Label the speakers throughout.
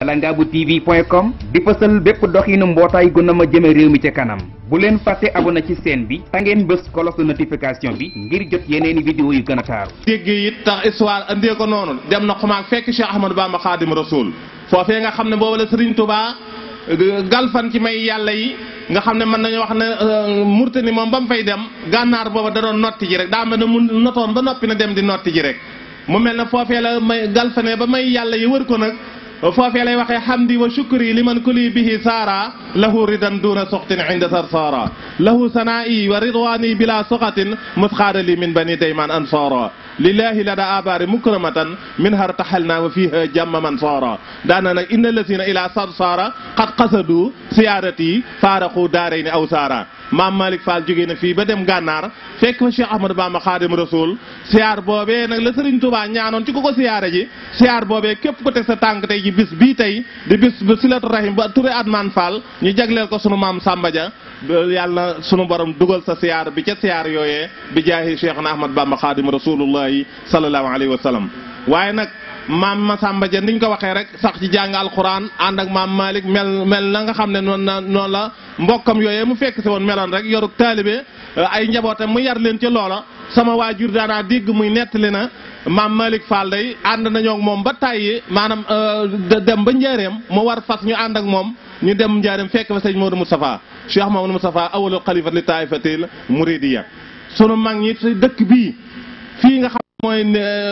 Speaker 1: Langabu TV point com di fësal bépp doxinu mbootaay gu na ma jëme réew mi ca kanam bu leen fàtte abonné ci chaîne bi ta ngeen bës cloche de notification bi ngir jot yeneeni vidéo yu gën a taaru
Speaker 2: déggee it tax histoire andee ko noonu dem na xumaag fekk Cheikh Ahmadou Bamba Xaadim Rasul foofee nga xam ne boobu la Serigne Touba galfan ci may yàlla yi nga xam ne mën nañu wax ne Murtani moom ba mu fay dem gànnaar booba da doon notti ji rek daa mel ne mu notoon ba noppi na dem di notti ji rek mu mel ne foofee la may galfane ba may yàlla yi wër ko nag foofee lay waxee hamdi wa shukri liman kuli bihi saara lahu ridan duna soxtin inda sarsaara lahu sanaa'i wa ridwani bila soxatin musxaadali min bani dayman ansaara lillahi lada abari mukramatan min har taxalna wa fiha jamma man saara daana nag inna lasina ila sarsaara qad qasadu siyaarati faaraqu daarayni aw saara maam Malick Fall jógee na fii ba dem gànnaar fekk fa Cheikh Ahmadou Bamba Xaadim Rasul siyaar boobee nag la Serigne Touba ñaanoon ci ku ko siyaare ji siyaar boobee képp ko teg sa tànk tey ji bis bii tey di bis bu silatu rahim ba Touré Adman Fall ñu jagleel ko sunu maam Samba Dia yàlla sunu borom dugal sa siyaar bi ca siyaar yooyee bi jaahi Cheikh na Ahmad Bamba Xaadim Rasulullahi sallallahu alayhi wa sallam waaye nag maam Masamba Dia niñ ko waxee rek sax ci jàng alxuraan ànd ak maam Malick mel mel na nga xam ne noonu la noonu la mbokkam yooyee mu fekk si woon meloon rek yoruk taalibe ay njabootam mu yar leen ci loola sama waajur daanaa dégg muy nettali na maam Malick Fall day ànd nañoo ak moom ba tàyyi maanaam dem ba njaareem mu war fas ñu ànd ak moom ñu dem njaareem fekk fa sëñ Modou Moustapha Cheikh Mamadou Moustapha awalul xalifa li taifatil muridiya sunu mag ñi ci dëkk bii fii nga xam mooy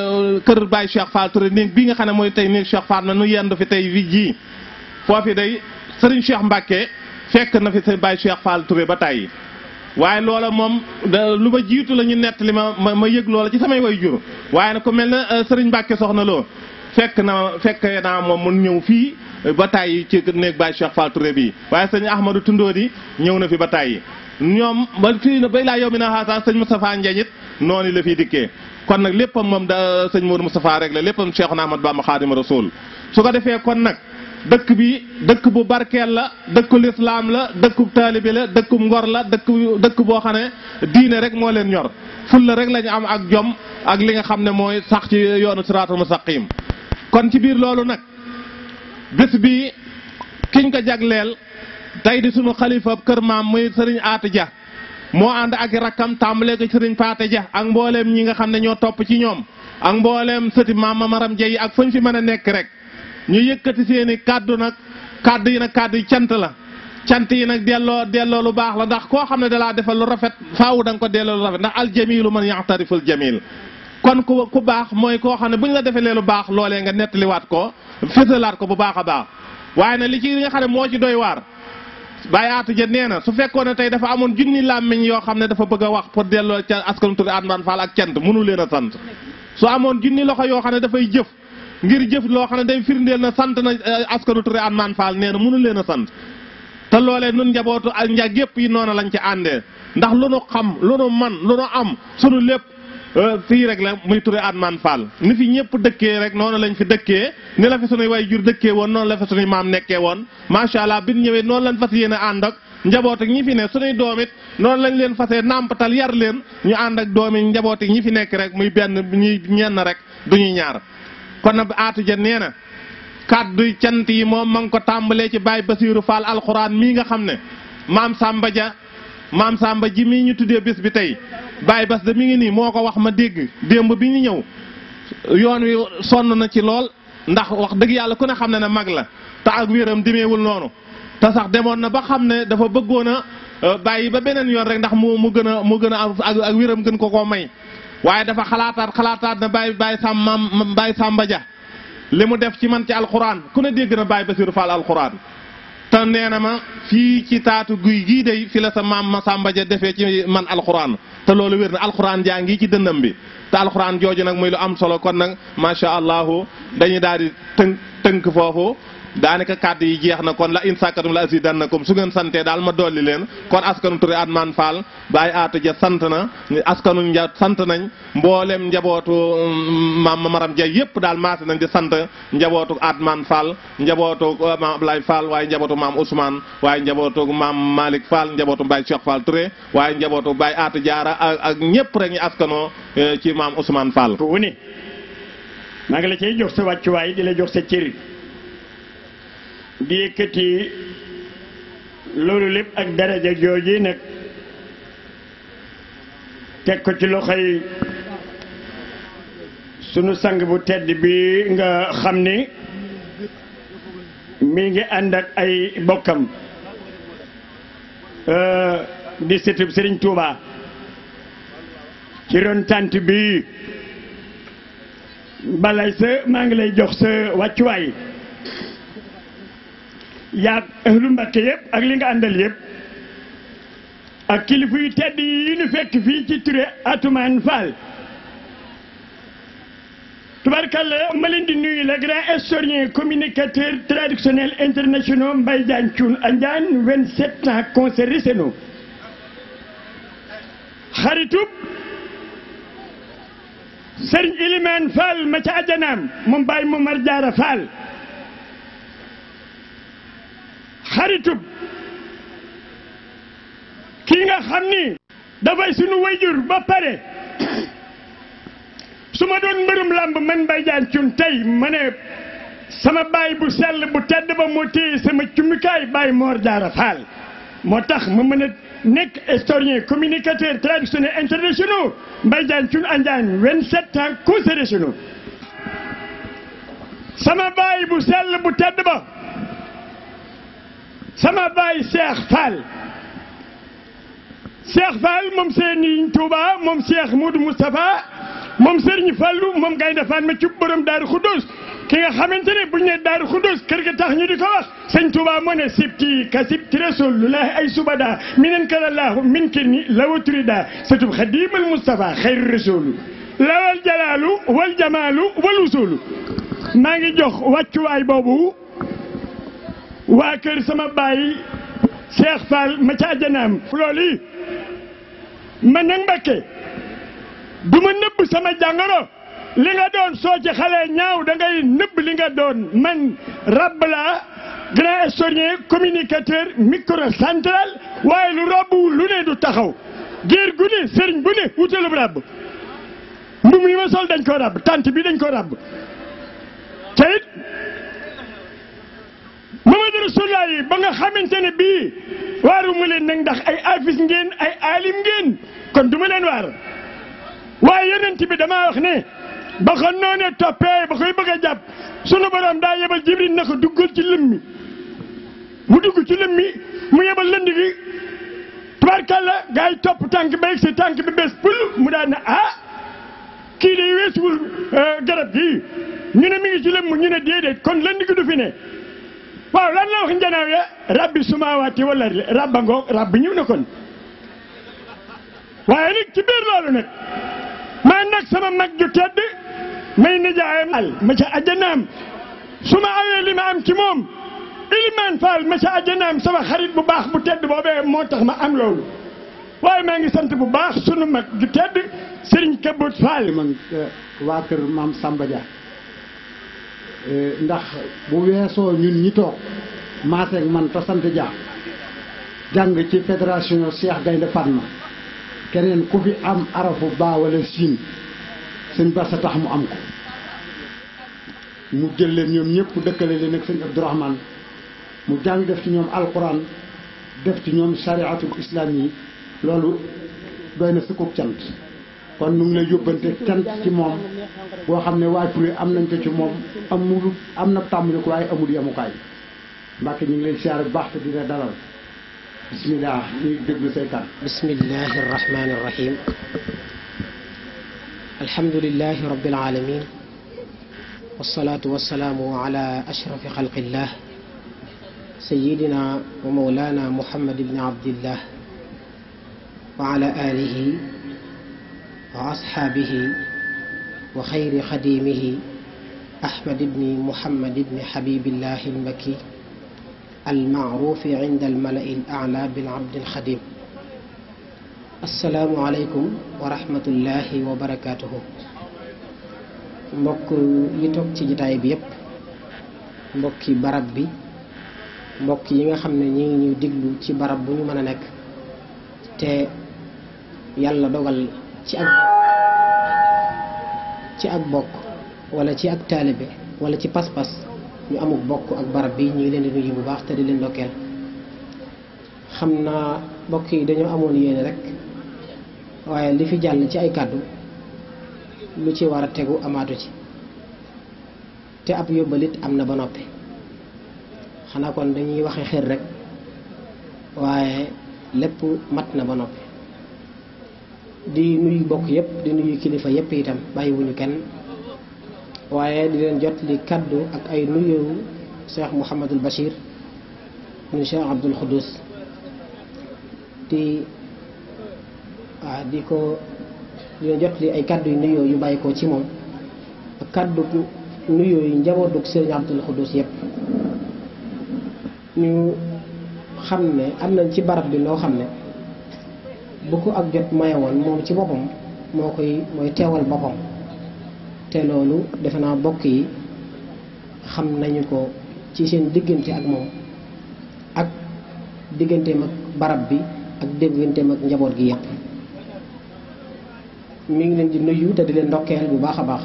Speaker 2: kër Baye Cheikh Fall Touré néeg bii nga xam ne mooy tey néeg Cheikh Fall na nu yendu fi tey wi ji foofi day Serigne Cheikh Mbacke fekk na fi sa Baye Cheikh Fall Touré ba tàyyi waaye loola moom lu ma jiitu la ñu nett li ma ma ma yëg loola ci samay way jur waaye nag ku mel ne Serigne Mbacke soxna loo fekk na fekk naa moom mun ñëw fii ba tàyyi ci néeg Baye Cheikh Fall Touré bii waaye sëñ Ahmadou Tundóodi ñëw na fi ba tàyyi ñoom ba fii bay laa yow mi na xaasa sëñ Moustapha Ndiagne it noonu la fiy dikkee kon nag léppam moom da sëñ Modou Moustapha rek la léppam Cheikhuna Ahmad Bamba Xaadimu Rasuul su ko defee kon nag dëkk bi dëkk bu barkeel la dëkku lislaam la dëkku taalibe la dëkku ngor la dëkk dëkk boo xam ne diine rek moo leen ñor fulla rek lañu am ak jom ak li nga xam ne mooy sax ci yoonu siraatul mustaqim kon ci biir loolu nag bés bi kiñ ko jagleel tey di sunu xalifa kër maam muy sëriñ Aatu Dia moo ànd ak rakkam tàmbalee ko sëriñ Paate Dia ak mbooleem ñi nga xam ne ñoo topp ci ñoom ak mbooleem sëti maam Maram Dia yi ak fañ fi mën a nekk rek ñu yëkkati seeni kàddu nag kàddu yi nag kàddu yi cant la cant yi nag delloo delloo lu baax la ndax koo xam ne dalaa defal lu rafet faawu da nga ko delloo lu rafet ndax aljamilu man yaxtariful jamil kon ku ku baax mooy koo xam ne bu ñu la defalee lu baax loolee nga nettaliwaat ko fësalaat ko bu baax a baax waaye nag li ci nga xam ne moo ci doy waar Baye Atou Dia nee na su fekkoon ne tey dafa amoon junni làmmiñ yoo xam ne dafa bëgg a wax pour delloo ca askanu Touré Adman Fall ak cant mënu leen a sant su amoon junni loxo yoo xam ne dafay jëf ngir jëf loo xam ne day firndeel na sant na askanu Touré Adman Fall nee na mënu leen a sant te loolee nun njabootu ak njag yépp yi noonu lañ ci àndee ndax lu nu xam lu nu man lu nu am sunu lépp fii rek la muy Touré Adman Fall ni fi ñëpp dëkkee rek noonu lañ fi dëkkee ni la fi sunuy way jur dëkkee woon noonu la fi sunuy maam nekkee woon macha allah bi ñëwee noonu lañ fas yéene ànd ak njaboot ak ñi fi ne sunuy doom it noonu lañ leen fasee nàmpatal yar leen ñu ànd ak doomi njaboot ak ñi fi nekk rek muy benn ñuy ñenn rek du ñuy ñaar kon nag Atou Dia nee na kàddu cant yi moom ma ngi ko tàmbalee ci Baye Basiirou Fall alxuraan mii nga xam ne maam Samba Dia maam Samba ji mii ñu tuddee bés bi tey Baye Bas de mi ngi nii moo ko wax ma dégg démb bi ñu ñëw yoon wi sonn na ci lool ndax wax dëgg yàlla ku ne xam ne ne mag la te ak wéram demeewul noonu te sax demoon na ba xam ne dafa bëggoon a bàyyi ba beneen yoon rek ndax mu mu gën a mu gën a ak ak wéram gën ko koo may waaye dafa xalaataat xalaataat na Baye Baye Sam maam Baye Samba Dia li mu def ci man ci alxuraan ku ne dégg na Baye Basiirou Fall alxuraan te nee na ma fii ci taatu guy gii day fi la sa maam ma Samba Dia defee ci man alxuraan te loolu wér na alxuraan jaa ngi ci dënnam bi te alxuraan jooju nag muy lu am solo kon nag macha allahu dañuy daal di tënk tënk foofu daanaka kàddu yi jeex na kon la in sàkkatum la azidannakum su ngeen santee daal ma dolli leen kon askanu Touré Adman Fall Baye Atou Dia sant na askanu nja sant nañ mboolem njabootu maam Maram Dia yëpp daal maase nañ di sant njabootu Adman Fall njabootu maam Ablaye Fall waaye njabootu maam Ousmane waaye njabootu maam Malick Fall njabootu Baye Cheikh Fall Touré waaye njabootu Baye Atou Diarra ak ak ñëpp rek ñu askanoo ci maam Ousmane Fall.
Speaker 3: wu ne maa ngi la cay jox sa wàccuwaay di la jox sa cër di yëkkati loolu lépp ak daraja jooji nag teg ko ci loxoy sunu sang bu tedd bi nga xam ni mi ngi ànd ak ay bokkam di sëtub Sëriñ Tuuba ci ron tant bi balay sa maa ngi lay jox sa wàccuwaay yaag ahlu Mbàkke yëpp ak li nga àndal yëpp ak kilifa yu tedd yi ñu fekk fii ci Touré Atoumane Fall tubarkalla ma leen di nuyu le grand historien communicateur traditionnel international Mbaye Diagne Thioune Andiane vingt-sept ans concert réceno xaritub Sëriñ Ilimaan Fall ma ca ajanaam moom Baye Momar Jaara Fall xaritub kii nga xam ni dafay sunu wayjur ba pare su ma doon mbërum làmb man Mbaye Diagne Thioune tey ma ne sama baay bu sell bu tedd ba moo téye sama cummikaay Baye Mor Jaara Fall moo tax ma mën a nekk historien communicateur traditionnel international Mbaye Diagne Thioune Andiane vingt-sept ans conservationnel sama baay bu sell bu tedd ba sama baay Cheikh Fall Cheikh Fall moom Serigne Touba moom Cheikh Moudou Moustapha moom Serigne Fallou moom Gaynde Fatma ci borom Daaru Xuddoos ki nga xamante ne bu ñu nee Daaru Xuddoos kër ga tax ñu di ko wax sëñ Touba moo ne sibti ka sibti rasulullahi ay subada minen kalallahu min kirni lawaturida satub xadimal Moustapha xayru rasulu lawal jalaalu wal jamaalu wal usulu maa ngi jox wàccuwaay boobu waa kër sama baay Cheikh Fall ma ca àjjanaam loolu yi man nag Mbàkke du ma nëbb sama jàngoro li nga doon soo ci xale ñaaw da ngay nëbb li nga doon man rab laa grand historien communicateur micro central waaye lu rabbu lu ne du taxaw géer gu ne sëriñ bu ne wutalub rab mbum yi ma sol dañ ko rab tant bi dañ ko rab te it Mamadu Rasulullah yi ba nga xamante ne bii waaru mu leen nag ndax ay afis ngeen ay alim ngeen kon du ma leen waar waaye yonent bi damaa wax ne ba ko noonee toppee ba koy bëgg a jàpp sunu borom daa yebal jibril na ko duggal ci lëm mi mu dugg ci lëm mi mu yebal lënd gi tubaarkàlla gaa yi topp tànk ba si tànk bi bés pul mu daan ne ah kii day weesuwul garab gi ñu ne mi ngi ci lëm ñu ne déedéet kon lënd gi du fi ne waaw lan la wax njanaaw ya rabbi sumaawaati wala rabba ngoog rabb ñëw na kon waaye nag ci biir loolu nag maa nag sama mag ju tedd may nijaayam al ma ca ajjanaam su ma awee li ma am ci moom ilimaan faal ma ca ajjanaam sama xarit bu baax bu tedd boobee moo tax ma am loolu waaye maa ngi sant bu baax sunu mag ju tedd sëriñ Kabut Faal
Speaker 4: man waa kër maam Samba Dia ndax bu weesoo ñun ñi toog maaseeg man te sant Dia jàng ci fédération Cheikh Gaynde Fatma keneen ku fi am arafu baa wala siin sëñ Bassa tax mu am ko mu jël leen ñoom ñëpp dëkkale leen ak sëñ Abdourahman mu jàng def ci ñoom alquran def ci ñoom chariatul islam yi loolu doy na sukuk cant kon nu ngi lay yóbbante cant ci moom boo xam ne waa Touré am nañ ko ci moom amul am na tàmbali ko waaye amul yemukaay Mbàkke ñu ngi lay siyaare bu baax te dina dalal bismillah ñu ngi déglu say kàddu
Speaker 5: bismillahi arrahmani irrahim alhamdulilahi rabbil alamin wasalaatu wasalaamu ala ashrafi xalqillah sayidina wa mawlana muhammad ibni abdillah wa ala alihi wa ashaabihi wa xayri xadimihi ahmad ibni muhammad ibni habibillahi almaki المعروف عند الملأ الأعلى بالعبد الخديم السلام عليكم ورحمة الله وبركاته mbokk yi toog ci jitaay bi yépp mbokki barab bi mbokk yi nga xam ne ñi ngi ñuy diglu ci barab bu ñu mën a nekk te yàlla dogal ci ak ci ak bokk wala ci ak taalibe wala ci pas-pas ñu amuk bokk ak barab bi ñu ngi leen di nuyu bu baax te di leen ndokkeel xam naa bokk yi dañoo amoon yéene rek waaye li fi jàll ci ay kàddu lu ci war a tegu amaatu ci te ab yóbbalit am na ba noppi xanaa kon dañuy waxe xër rek waaye lépp mat na ba noppi di nuyu bokk yépp di nuyu kilifa yépp itam bàyyiwuñu kenn waaye di leen jot li kaddu ak ay nuyu Cheikh Mouhamadul Bachir ñu Cheikh Abdul Khoudous di waaw di ko di leen jot li ay kaddu yu nuyoo yu bàyyi ko ci moom ak kaddu nuyoo yu njabootug Serigne Abdul Khoudous yépp ñu xam ne am nañ ci barab bi loo xam ne bu ko ak jot maye woon moom ci boppam moo koy mooy teewal boppam te loolu defe naa bokk yi xam nañu ko ci seen diggante ak moom ak digganteem ak barab bi ak digganteem ak njaboot gi yépp mi ngi leen di nuyu te di leen ndokkeel bu baax a baax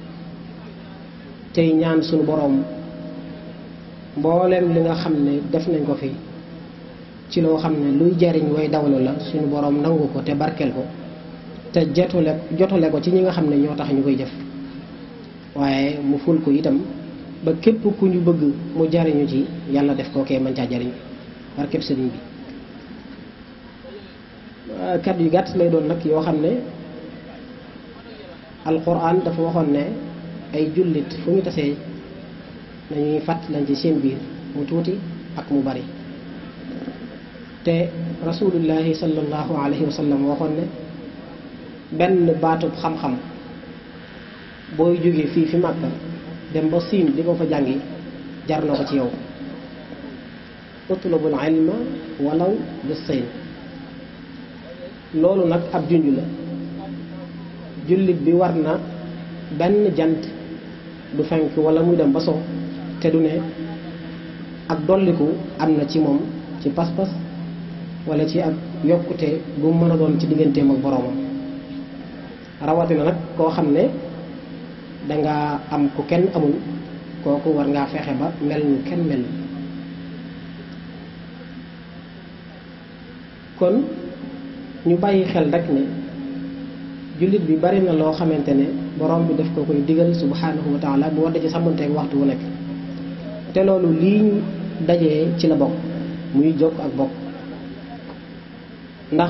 Speaker 5: tey ñaan suñu boroom mbooleem li nga xam ne def nañ ko fi ci loo xam ne luy jariñ way dawlu la suñu boroom nangu ko te barkeel ko te jotule jotule ko ci ñi nga xam ne ñoo tax ñu koy jëf waaye mu ful ko itam ba képp ku ñu bëgg mu jariñu ci yàlla def ko kee mën caa jariñ barkeb sëriñ bi kat yu gàtt lay doon nag yoo xam ne alquran dafa waxoon ne ay jullit fu ñu tasee nañuy fàttalan ci seen biir mu tuuti ak mu bari te rasulullahi sallallahu alayhi wa sallam waxoon ne benn baatub xam-xam booy jógee fii fi Màkka dem ba siin di ko fa jàngi jar na ko ci yow utlubul ilma walaw bis-siin loolu nag ab junj la jullit bi war na benn jant du fenk wala muy dem ba so te du ne ak dolliku am na ci moom ci pas-pas wala ci ak yokkute bu mu mën a doon ci digganteem ak boroomam rawatina nag koo xam ne danga am ku kenn amul kooku war ngaa fexe ba mel ñu kenn mel kon ñu bàyyi xel rek ne jullit bi bari na loo xamante ne borom bi daf ko koy digal subhanahu wa taala bu war da ci sàmmanteeg waxtu wu nekk te loolu lii ñu dajee ci la bokk muy jokk ak bokk ndax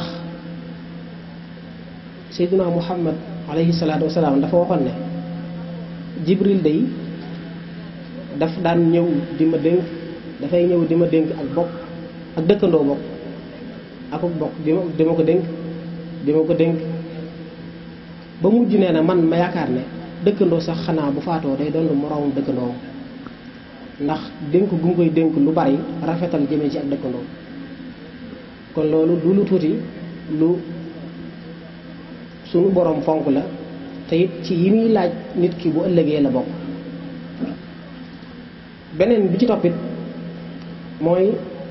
Speaker 5: seyduna muhammad alayhi salaatu wasalaam dafa waxoon ne jibril day daf daan ñëw di ma dénk dafay ñëw di ma dénk ak bokk ak dëkkandoo bokk ak bokk di ma di ma ko dénk di ma ko dénk ba mujj nee na man ma yaakaar ne dëkkandoo sax xanaa bu faatoo day doon moroomum dëkkandoo ndax dénk gu mu koy dénk lu bari rafetal jëmee ci ak dëkkandoo kon loolu du lu tuuti lu sunu boroom fonk la te it ci yi muy laaj nit ki bu ëllëgee la bokk beneen bi ci toppit mooy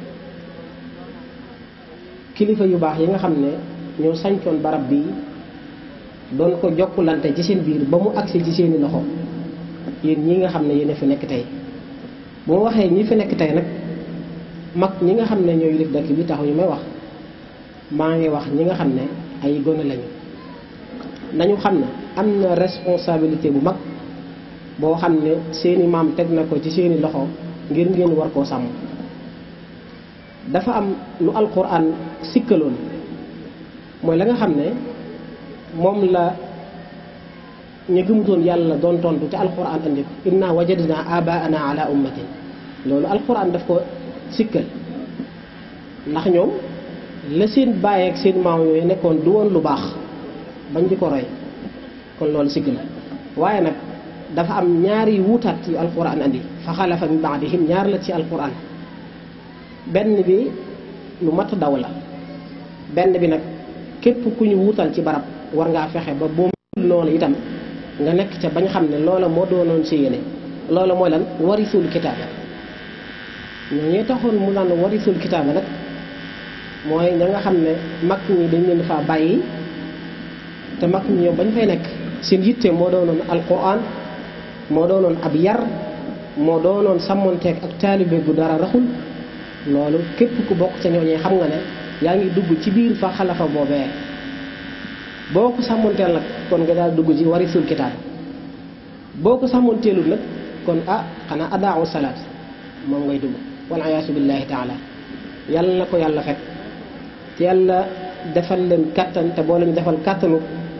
Speaker 5: kilifa yu baax yi nga xam ne ñoo sañcoon barab bi doon ko jokkulante ci seen biir ba mu agsi ci seeni loxo yéen ñi nga xam ne yéen a fi nekk tey bu ma waxee ñi fi nekk tey nag mag ñi nga xam ne ñooy yilif dëkk bi taxu ñu may wax maa ngi wax ñi nga xam ne ay gone lañu nañu xam ne am na responsabilité bu mag boo xam ne seeni maam teg na ko ci seeni loxo ngir ngeen war koo sàmm dafa am lu alquran sikkaloon mooy la nga xam ne moom la ñu gëmutoon yàlla doon tontu ci alquran andi ko inna wajadna abaana ala ummatin loolu alquran daf ko sikkal ndax ñoom la seen bàyyi ak seen maam yooyu nekkoon du woon lu baax bañ di ko roy kon loolu sikk la waaye nag dafa am ñaari wuutaat yu alquran andi fa xalafa min baadihim ñaar la ci alquran benn bi lu mat daw la benn bi nag képp ku ñu wuutal ci barab war ngaa fexe ba boo noonu itam nga nekk ca bañ xam ne loola moo doonoon si yéene loola mooy lan warisul kitaaba ñoo ñee taxoon mu naan warisul kitaaba nag mooy ña nga xam ne mag ñi dañ leen faa bàyyi te mag ñi ñoom bañ fay nekk seen yitte moo doonoon alquran moo doonoon ab yar moo doonoon sàmmonteeg ak taalibe bu dara raxul loolu képp ku bokk ca ñooñee xam nga ne yaa ngi dugg ci biir fa xalafa boobee boo ko sàmmonteel nag kon nga daal dugg ci warisul kitaab boo ko sàmmonteelul nag kon ah xanaa adaawu salaat moom ngay dugg wal ayaasu billahi taala yàlla na ko yàlla fekk te yàlla defal leen kàttan te boo leen defal kàttanu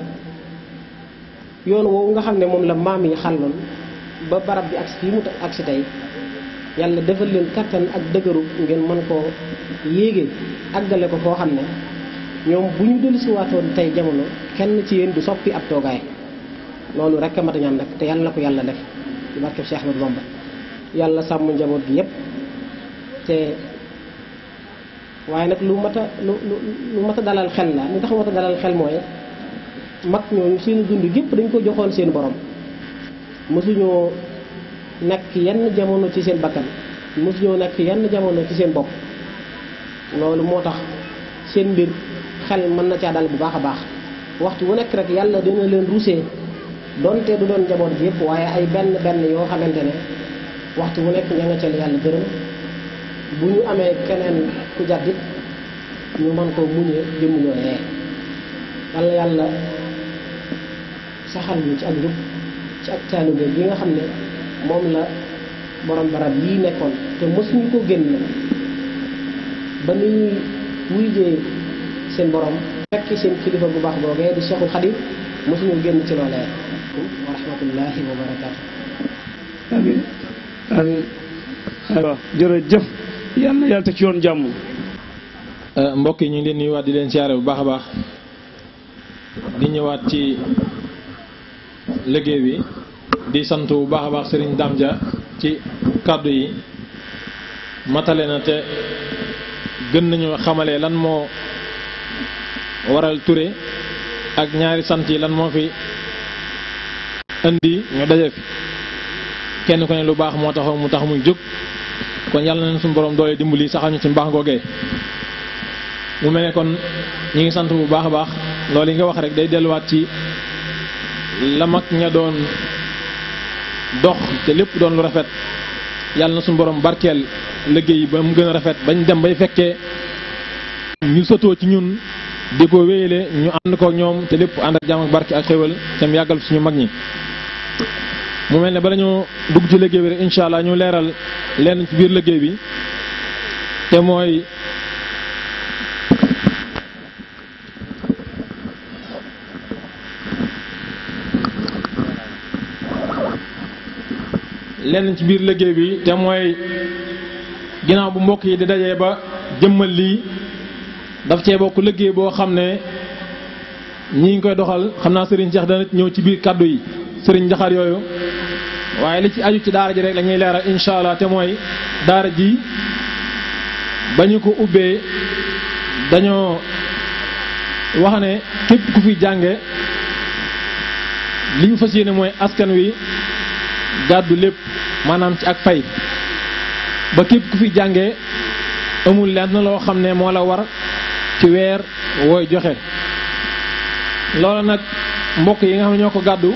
Speaker 5: yoon woowu nga xam ne moom la maam yi xàlloon ba barab bi ak fii mu ak si tey yàlla defal leen kàttan ak dëgëru ngeen mën koo yéege àggale ko foo xam ne ñoom bu ñu dellu si waatoon tey jamono kenn ci yéen du soppi ab toogaay loolu rek a mat a ñaan nag te yàlla na ko yàlla def ci barkeb Cheikh Ahmadou Bamba yàlla sàmm njaboot gi yépp te waaye nag lu mat a lu lu lu mat a dalal xel la lu tax mat a dalal xel mooy mag ñooñu seen dund gépp dañ ko joxoon seen borom mosuñoo nekk yenn jamono ci seen bakkan mosuñoo nekk yenn jamono ci seen bopp loolu moo tax seen mbir xel mën na caa dal bu baax a baax waxtu wu nekk rek yàlla dina leen rusee donte du doon njaboot gi yëpp waaye ay benn benn yoo xamante ne waxtu wu nekk ña nga ca yàlla gërëm bu ñu amee keneen ku jàddit ñu mën koo muñee jëmm ñooyee yàlla yàlla saxal ñu ci ak njub ci ak taalibe bi nga xam ne moom la borom barab yii nekkoon te mësuñu ko génn ba ni ñuy wuyjee seen borom fekk seen kilifa bu baax boogee di Cheikhul Khadim mësuñu génn ci loolee wa rahmatullahi wa barakaatu
Speaker 3: amin amin waaw jërëjëf yal na yàlla teg ci yoon jàmm
Speaker 6: mbokk yi ñu ngi leen nuyuwaat di leen siyaare bu baax a baax di ñëwaat ci liggéey bi di sant bu baax a baax Serigne Dame Dia ci kàddu yi matale na te gën nañu xamale lan moo waral Touré ak ñaari sant yi lan moo fi indi ñu daje fi kenn ku ne lu baax moo taxaw mu tax muy jóg kon yàlla na suñu borom doole dimbali saxal ñu ci mbaax googee mu mel ne kon ñi ngi sant bu baax a baax loolu yi nga wax rek day delluwaat ci la mag ña doon dox te lépp doon lu rafet yàlla na suñu borom barkeel liggéey ba mu gën a rafet bañ dem bay fekkee ñu sotoo ci ñun di ko wéyale ñu ànd ko ñoom te lépp ànd ak jàmm ak barke ak xéwal te mu yàggal suñu mag ñi mu mel ne bala ñu dugg ci liggéey bi rek incha allah ñu leeral lenn ci biir liggéey bi te mooy lenn ci biir liggéey bi te mooy ginnaaw bu mbokk yi di dajee ba jëmmal lii daf cee bokk liggéey boo xam ne ñi ngi koy doxal xam naa sëriñ Cheikh dana ñëw ci biir kàddu yi sëriñ Njaxar yooyu waaye li ci aju ci daara ji rek la ñuy leeral incha allah te mooy daara ji ba ñu ko ubbee dañoo wax ne képp ku fi jànge li ñu fas yéene mooy askan wi gàddu lépp maanaam ci ak fay ba képp ku fi jànge amul lenn loo xam ne moo la war ci weer wooy joxe loola nag mbokk yi nga xam ne ñoo ko gàddu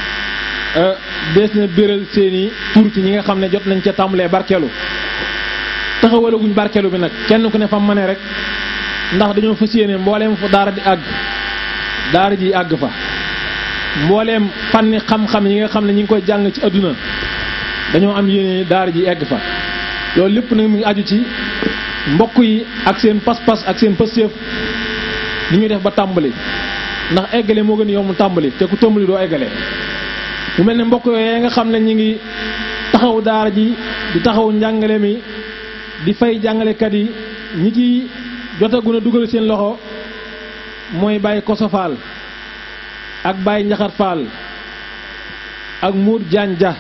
Speaker 6: dees na béral seeni tur ci ñi nga xam ne jot nañ ca tàmbalee barkeelu taxawalaguñ barkeelu bi nag kenn ku ne fa mëne rek ndax dañoo fas yéene mbooleem fu daara di àgg daara ji àgg fa mbooleem fànni xam-xam yi nga xam ne ñi ngi koy jàng ci adduna dañoo am yéene daara ji egg fa loolu lépp nag mu ngi aju ci mbokk yi ak seen pas-pas ak seen pëstéef ni ñuy def ba tàmbali ndax eggale moo gën yomb tàmbali te ku tàmbali doo eggale mu mel ne mbokk yooyu nga xam ne ñi ngi taxaw daara ji di taxaw njàngale mi di fay jàngalekat yi ñi ci jotagun a dugal seen loxo mooy Baye Koso Fall ak Baye Njaxar Fall ak Mour Diagne Dia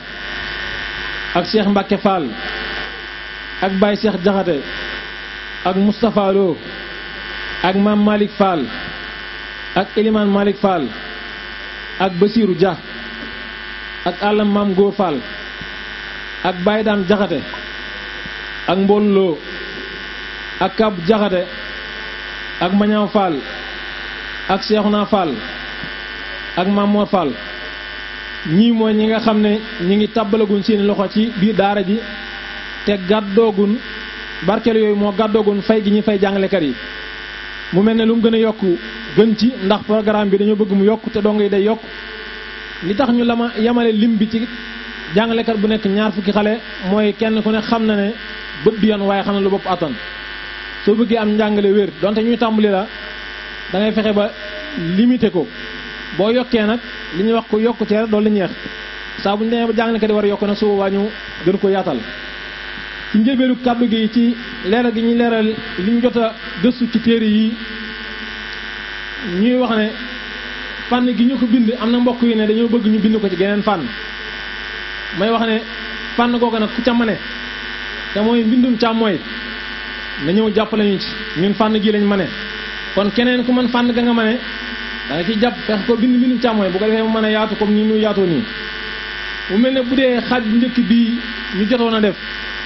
Speaker 6: ak Cheikh Mbacke Fall ak Baye Cheikh Jaxate ak Moustapha Lo ak Mam Malick Fall ak Elimane Malick Fall ak Basirou Dia ak àllam Mam Góor Fall ak Baye Dame Jaxate ak Mbon Lo ak Kab Jaxate ak Mañaw Fall ak Cheikhouna Fall ak Mamor Fall ñii mooy ñi nga xam ne ñi ngi tàbbalagun seeni loxo ci biir daara ji te gàddoogun barkeel yooyu moo gàddoogun fay gi ñuy fay jàngalekat yi mu mel ne lu mu gën a yokk gën ci ndax programme bi dañoo bëgg mu yokk te dong yi day yokk li tax ñu lama yamale lim bi ci jàngalekat bu nekk ñaar fukki xale mooy kenn ku ne xam na ne bët du yan waaye xam na lu bopp attan soo bëggee am njàngale wér donte ñuy tàmbali la da ngay fexe ba limité ko boo yokkee nag li ñuy wax ko yokkutee doolu la ñeex saa bu ñu demee ba jàngalekat yi war a yokk nag su boobaa ñu gën ko yaatal ci njëlbeelu kàddu gi ci leeral gi ñuy leeral li ñu jot a gëstu ci téere yi ñuy wax ne fànn gi ñu ko bind am na mbokk yi ne dañoo bëgg ñu bind ko ci geneen fànn may wax ne fànn googu nag ku ca mane te mooy mbindum càmmooy na ñëw jàppale ñu ci ñun fànn gi lañ mane kon keneen ku mën fànn ga nga mane da nga ciy jàpp fexe ko bind mbindum càmmooy bu ko defee mu mën a yaatu comme ni ñu yaatoo nii mu mel ne bu dee xaaj bu njëkk bii ñu jotoon a def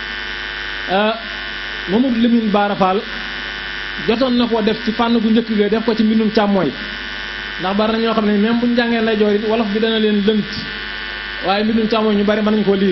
Speaker 6: Mamadou Lamine Bara Fall jotoon na koo def ci fànn gu njëkk ga def ko ci mbindum càmmooy ndax bari na ñoo xam ne même bu ñu jàngee lay joor it wolof bi dana leen lënt waaye mbindum càmmooy ñu bari mën nañu koo liir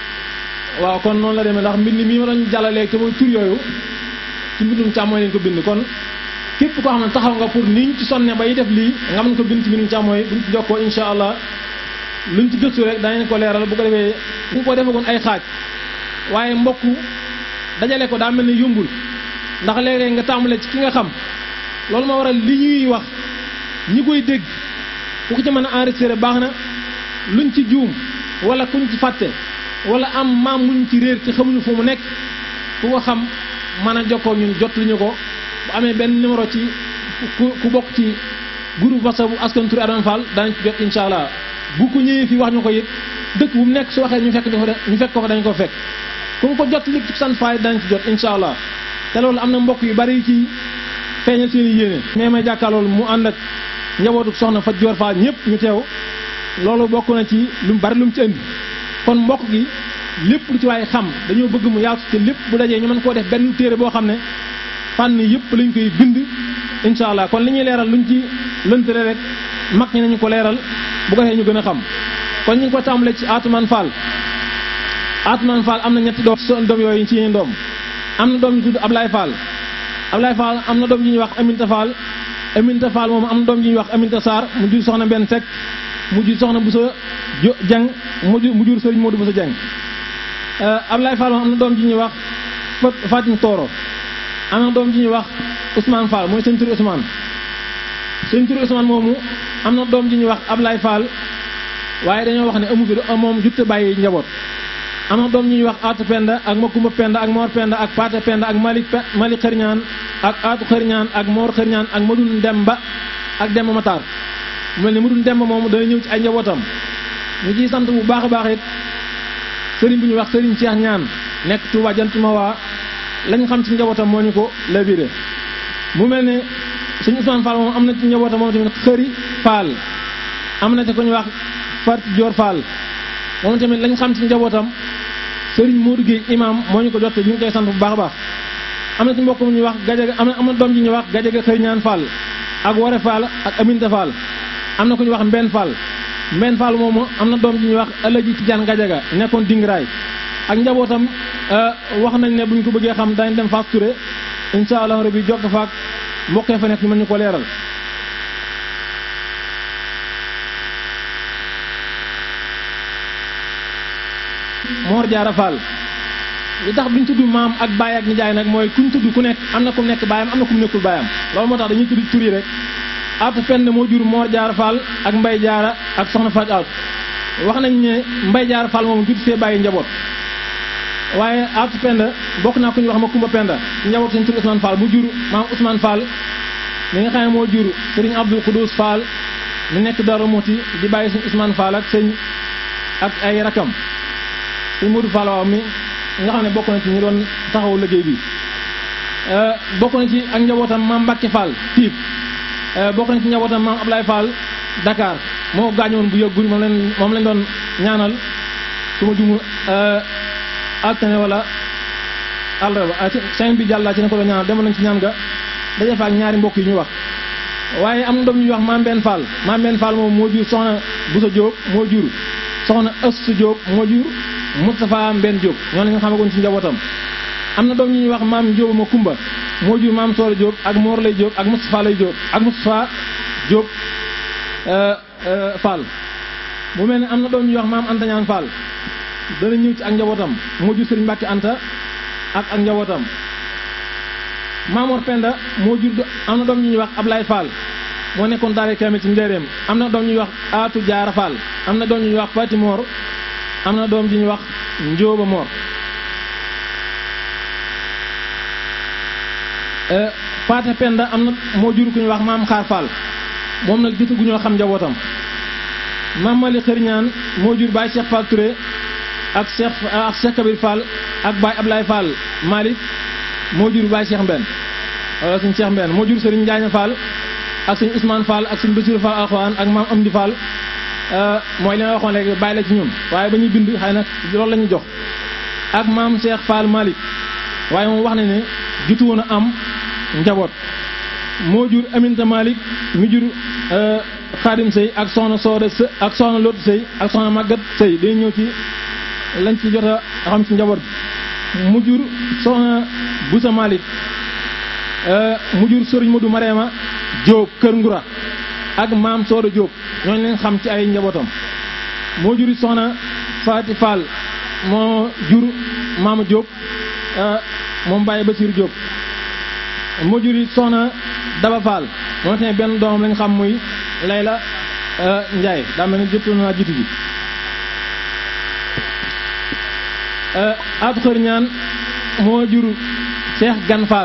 Speaker 6: waaw kon noonu la demee ndax mbind mii ma doon jàllalee te mooy tur yooyu ci mbindum càmmooy lañ ko bind kon képp koo xam ne taxaw nga pour niñ ci sonne bay def lii nga mën ko bind ci mbindum càmmooy buñ ci jokkoo insha allah luñ ci gëstu rek danañ ko leeral bu ko defee ñu ko defagoon ay xaaj waaye mbokk dajale ko daa mel ne yombul ndax léeg-léeg nga tàmbale ci ki nga xam loolu moo waral li ñuy wax ñi koy dégg ku ko ci mën a enregistré baax na luñ ci juum wala kuñ ci fàtte wala am maam muñ ci réer ci xamuñu fu mu nekk ku ko xam mën a jokkoo ñun jot li ñu ko bu amee benn numéro ci ku ku bokk ci groupe WhatsApp bu askan Touré Adama Fall danañ ci jot incha allah bu ko ñëwee fii wax ñu ko it dëkk bu mu nekk su waxee ñu fekk ñu fekk ko fa dañ ko fekk ku mu ko jot li ci sant faay danañ ci jot incha allah te loolu am na mbokk yu bari ci feeñal seen i yéene. mais may jàkkaarloolu mu ànd ak njabootu soxna Fatou Dior Fall ñëpp ñu teew loolu bokk na ci lu mu bari lu mu ci indi kon mbokk gi lépp lu ci waaye xam dañoo bëgg mu yaatu te lépp bu dajee ñu mën koo def benn téere boo xam ne fànn yëpp lañ koy bind incha allah kon li ñuy leeral luñ ci lëntale rek mag ñi nañu ko leeral bu ko defee ñu gën a xam kon ñu ngi ko tàmbalee ci Atoumane Fall Atoumane Fall am na ñetti doom son doom yooyu ci yéen doom am na doom ñu tudd Ablaye Fall Ablaye Fall am na doom ji ñuy wax Aminta Fall Aminta Fall moom am na doom ji ñuy wax Aminta Sarr mu jur soxna benn Seck mu jur soxna Boussa Dieng mu jur mu jur Serigne Modou Boussa Dieng Ablaye Fall moom am na doom ji ñuy wax Fatim Toro am na doom ji ñuy wax Ousmane Fall mooy sëñ turi Ousmane sëñ turi Ousmane moomu am na doom ji ñuy wax Ablaye Fall waaye dañoo wax ne amu fi moom jutte bàyyi njaboot am na doom ñuy wax Aatu Penda ak Makumba Penda ak Mor Penda ak Paate Penda ak Malik Malik Xërñaan ak Aatu Xërñaan ak Mor Xërñaan ak Madun Demba ak Demba Matar mu mel ne Madun Demba moomu dana ñëw ci ay njabootam ñu ciy sant bu baax a baax it sëriñ bu ñuy wax sëriñ Cheikh ñaan nekk Touba Jantuma waa lañ xam ci njabootam moo ñu ko labiré mu mel ne suñu Ousmane Fall moom am na ci njabootam moom tamit xëri Fall am na ci ko ñu wax Fat Dior Fall moom tamit lañ xam ci njabootam sëriñ Modou Guèye imam moo ñu ko jot ñu ngi koy sant bu baax a baax am na ci mbokk mu ñuy wax gajaga am na am na doom ji ñuy wax gajaga xëy ñaan Fall ak Wore Fall ak Aminta Fall am na ku ñuy wax Mbenn Fall Mbenn Fall moomu am na doom ji ñuy wax Alaji Tidiane gajaga nekkoon Dingiraay ak njabootam wax nañ ne bu ñu ko bëggee xam dañ dem Fass Touré incha allah rabbi jokk faak mbokkee fa nekk ñu mën ñu ko leeral Mor Jaara Fall li tax duñ tudd maam ak baay ak nijaay nag mooy kuñ tudd ku nekk am na ku nekk baayam am na ku nekkul baayam loolu moo tax dañuy tudd tur yi rek Aatu Pend moo jur Mor Jaara Fall ak Mbay Jaara ak Soxna Faaj Aatu wax nañ ne Mbay Jaara Fall moom jur fee bàyyi njaboot waaye Aatu Pend bokk naa ku ñuy wax ma Kumba Penda njaboot suñ tur Ousmane Fall mu jur maam Ousmane Fall mi nga xam ne moo jur Sëriñ Abdul Xudus Fall mi nekk Darou Mouti di bàyyi suñ Ousmane Fall ak sëñ ak ay rakam sëñ Modou Fall waaw mi nga xam ne bokk na ci ñu doon taxaw liggéey bi bokk na ci ak njabootam maam Mbacke Fall tiib bokk na ci njabootam maam Ablaye Fall Dakar moo gaañoon bu yëggul moom lañ moom lañ doon ñaanal su ma jumu altine wala àllarba semaine bi jàll laa ci ne ko doon ñaanal demoon nañ ci ñaan nga daje fa ak ñaari mbokk yi ñu wax waaye am na doom ñuy wax maam benn Fall maam benn Fall moom moo jur soxna Boussa Diop moo jur soxna Astu Diop moo jur Moustapha Mbenn Diop ñoo la ñu xamagoon ci njabootam am na doom ñu ñuy wax maam Njóoba ma Kumba moo jur maam Soore Diop ak Mor lay Diop ak Moustapha lay Diop ak Moustapha Diop Fall mu mel ne am na doom ñuy wax maam Anta Ñaan Fall dana ñëw ci ak njabootam moo jur Sëriñ Mbàkke Anta ak ak njabootam Maamoor Penda moo jur am na doom ñu ñuy wax Ablaye Fall moo nekkoon daara kaamil ci njëreem am na doom ñuy wax Aatu Jaara Fall am na doom ñuy wax Fati Mor am na doom ji ñuy wax Njóoba Mor Paate Penda am na moo jur ku ñuy wax Maam Xaar Fall moom nag gisagu ñoo xam njabootam Maam Mali Xëriñaan moo jur Baye Cheikh Fall Touré ak Cheikh ak Cheikh Kabir Fall ak Baye Ablaye Fall Malick moo jur Baye Cheikh Mbenn wala suñ Cheikh Mbenn moo jur Serigne Njaaña Fall ak suñ Ousmane Fall ak suñ Bassirou Fall Alxuraan ak maam Amdi Fall mooy li ma waxoon léegi bàyyi la ci ñun waaye ba ñuy bind xëy na loolu la ñuy jox ak maam Cheikh Fall Malick waaye moom wax na ne jutu woon a am njaboot moo jur Aminta Malick mi jur Xaadim Sey ak soxna Soode Sey ak soxna Lot Sey ak soxna Magat Sey day ñëw ci lañ ci jot a xam ci njaboot bi mu jur soxna Boussa Malick mu jur Sëriñ Modou Marema Diop Kër Ngura ak maam Sooda Diop ñooñu leen xam ci ay njabootam moo jur soxna Faati Fall moo jur maama Diop moom Baye Basir Diop moo jur soxna Daba Fall moom tamit benn doomam lañ xam muy Layla Ndiaye daa mel ni jotoon naa jiitu ji Aatu Xër ñaan moo jur Cheikh Gan Fall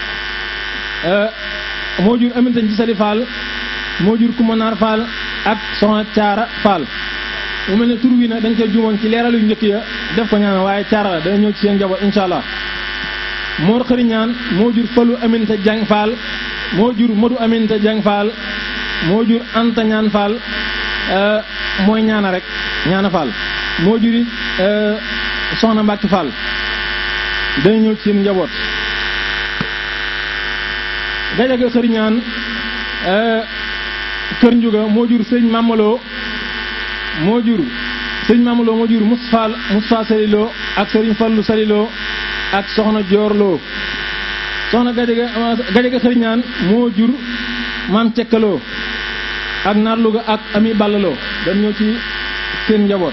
Speaker 6: moo jur Aminta Gisali Fall moo jur Kumanaar Fall ak Soxna Caara Fall mu mel ne tur wi nag dañ koy juumoon ci leeral yu njëkk ya def ko ñaan waaye caara la dana ñëw ci seen njaboot incha allah Mor Xëri ñaan moo jur Falu Aminta Jang Fall moo jur Modu Aminta Jang Fall moo jur Anta ñaan Fall mooy ñaana rek ñaana Fall moo juri Soxna Mbàkke Fall dana ñëw ci seen njaboot Gajaga Xëri ñaan Kër Njuga moo jur sëñ Mamaloo moo jur sëñ Mamaloo moo jur Moustapha Moustapha Saliloo ak sëriñ Fallu Saliloo ak soxna Joorloo soxna Gajaga Gajaga Xëri ñaan moo jur maam Cekkaloo ak Naar Luga ak Ami Ballaloo dañ ñëw ci seen njaboot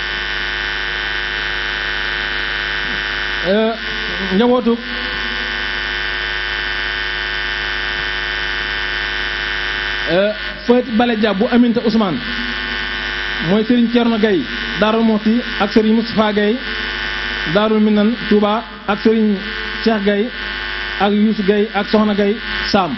Speaker 6: njabootu Fati Bale Dia bu Aminta Ousmane mooy Serigne Thierno Gaye Darou Mouhty ak Serigne Moustapha Gaye Darou Minan Touba ak Serigne Cheikh Gaye ak Youssou Gaye ak Soxna Gaye Sam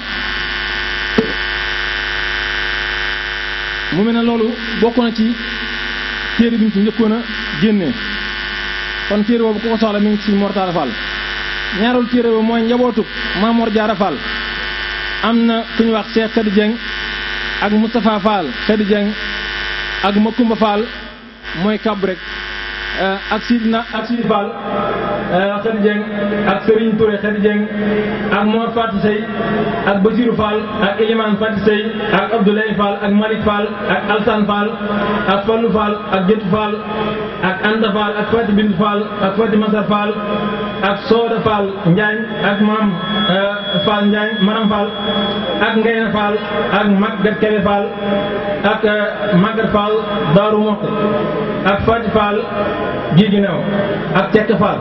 Speaker 6: mu mel ne loolu bokk na ci téere bi ñu ci njëkkoon a génnee kon téere boobu ku ko soxla mi ngi ci Mortala Fall ñaareelu téere boobu mooy njabootu Mamor Diarra Fall am na ku ñu wax Cheikh Khady Dieng ak Moustapha Fall Khady Dieng ak Makumba Fall mooy kab rek ak Sidna ak Sidi Fall Khady Dieng ak Serigne Touré Khady Dieng ak Mor Fatou Sey ak Basirou Fall ak Elimane Fatou Sey ak Abdoulaye Fall ak Malick Fall ak Alsane Fall ak Fallou Fall ak Jëtu Fall ak Anta Fall ak Fati Bind Fall ak Fati Masar Fall ak Sooda Fall Njaañ ak Maam Fall Njaañ Maram Fall ak Ngayna Fall ak Magat Kebe Fall ak Magat Fall Daaru Moxte ak Fati Fall gi ginnaaw ak Cekk Fall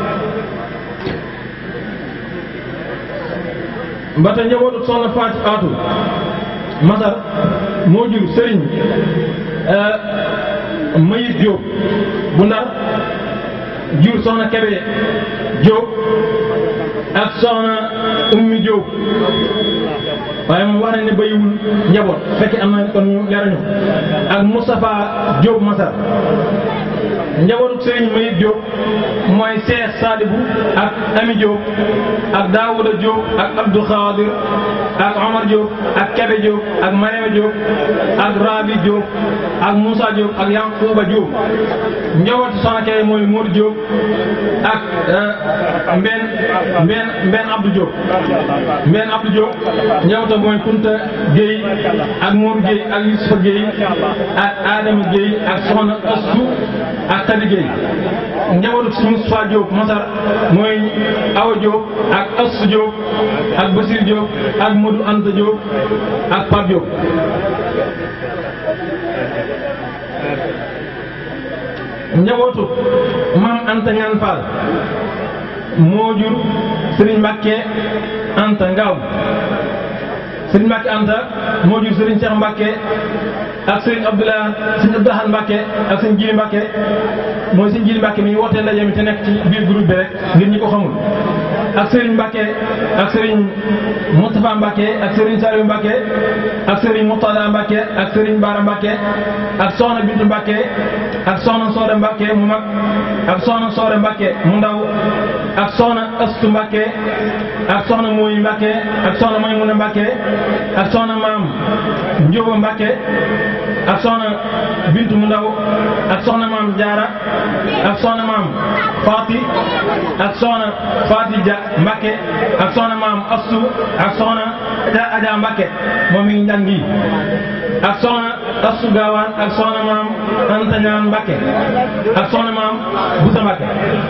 Speaker 6: ba tey njabootu soxna Faati Aatu Masar moo jur Sëriñ Mayit Diop bu Ndar jur soxna Kebe Diop ak soxna Ummi Diop waaye moom wax nañ ne bayiwul njaboot fekk am na kon ñu leerañu ak Moustapha Diop Masar njabootu Sëriñ Mayit Diop mooy Cheikh Sadibou ak Ami Diop ak Daouda Diop ak Abdou Khadir ak Omar Diop ak Kebe Diop ak Mariama Diop ak Rabi Diop ak Moussa Diop ak Yankouba Diop njabootu soxna Kebe mooy Modou Diop ak Mben Mben Mben Abdou Diop Mben Abdou Diop njabootam mooy Kunta Gueye ak Mour Gueye ak Youssoufa Gueye ak Adama Gueye ak soxna Astou ak Tadi Gueye njabootu si Moustapha Diop Masar mooy Awa Diop ak Astou Diop ak Basir Diop ak Modou Anta Diop ak Pape Diop njabootu maam Anta Ñaan Fall moo jur Serigne Mbacke Anta Ngaw Serigne Mbacke Anta moo jur Serigne Cheikh Mbacke ak Serigne Abdoulaye Serigne Abdoulaye Mbacke ak Serigne Jili Mbacke mooy Serigne Jili Mbacke mi wootee ndaje mi te nekk ci biir groupe bi rek ngir ñi ko xamul ak Serigne Mbacke ak Serigne Moustapha Mbacke ak Serigne Saliou Mbacke ak Serigne Moutada Mbacke ak Serigne Bara Mbacke ak Soxna Bintu Mbacke ak Soxna Soore Mbacke mu mag ak Soxna Soore Mbacke mu ndaw ak Soxna Astu Mbacke ak Soxna Mooy Mbacke ak Soxna Maymuna Mbacke ak Soxna Maam Njóoba Mbacke ak Soxna Bintu mu ndaw ak Soxna Maam Jaara ak Soxna Maam Faati ak Soxna Faati Ja Mbacke ak Soxna Maam Astu ak Soxna Aja Mbacke moom mi ngi njàngi ak Soxna Astu Gaawaan ak Soxna Maam Anta Ñaan Mbacke ak Soxna Maam Busa Mbacke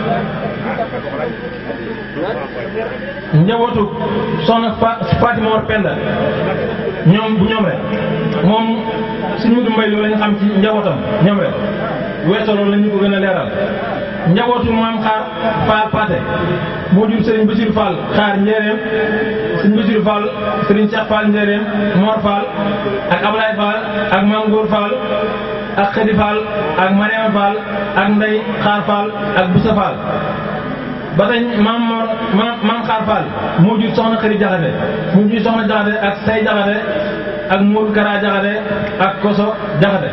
Speaker 6: njabootu soxna Fatima Mor Penda ñoom bu ñoom rek moom suñu mudu mbay loolu la ñu xam ci njabootam ñoom rek weesoo loolu la ñu ko gën a leeral njabootu maam xaar Fall Paate moo jur Serigne Bassirou Fall xaar Njéeréem Serigne Bassirou Fall Serigne Cheikh Fall Njéeréem Mor Fall ak Ablaye Fall ak Mame Gour Fall ak Khady Fall ak Mariam Fall ak Ndey Xaar Fall ak Boussa Fall ba tey maam Mor maam maam Xaar Fall moo jur soxna Xëri Jaxate moo jur soxna Jaxate ak Say Jaxate ak Mour Kara Jaxate ak Koso Jaxate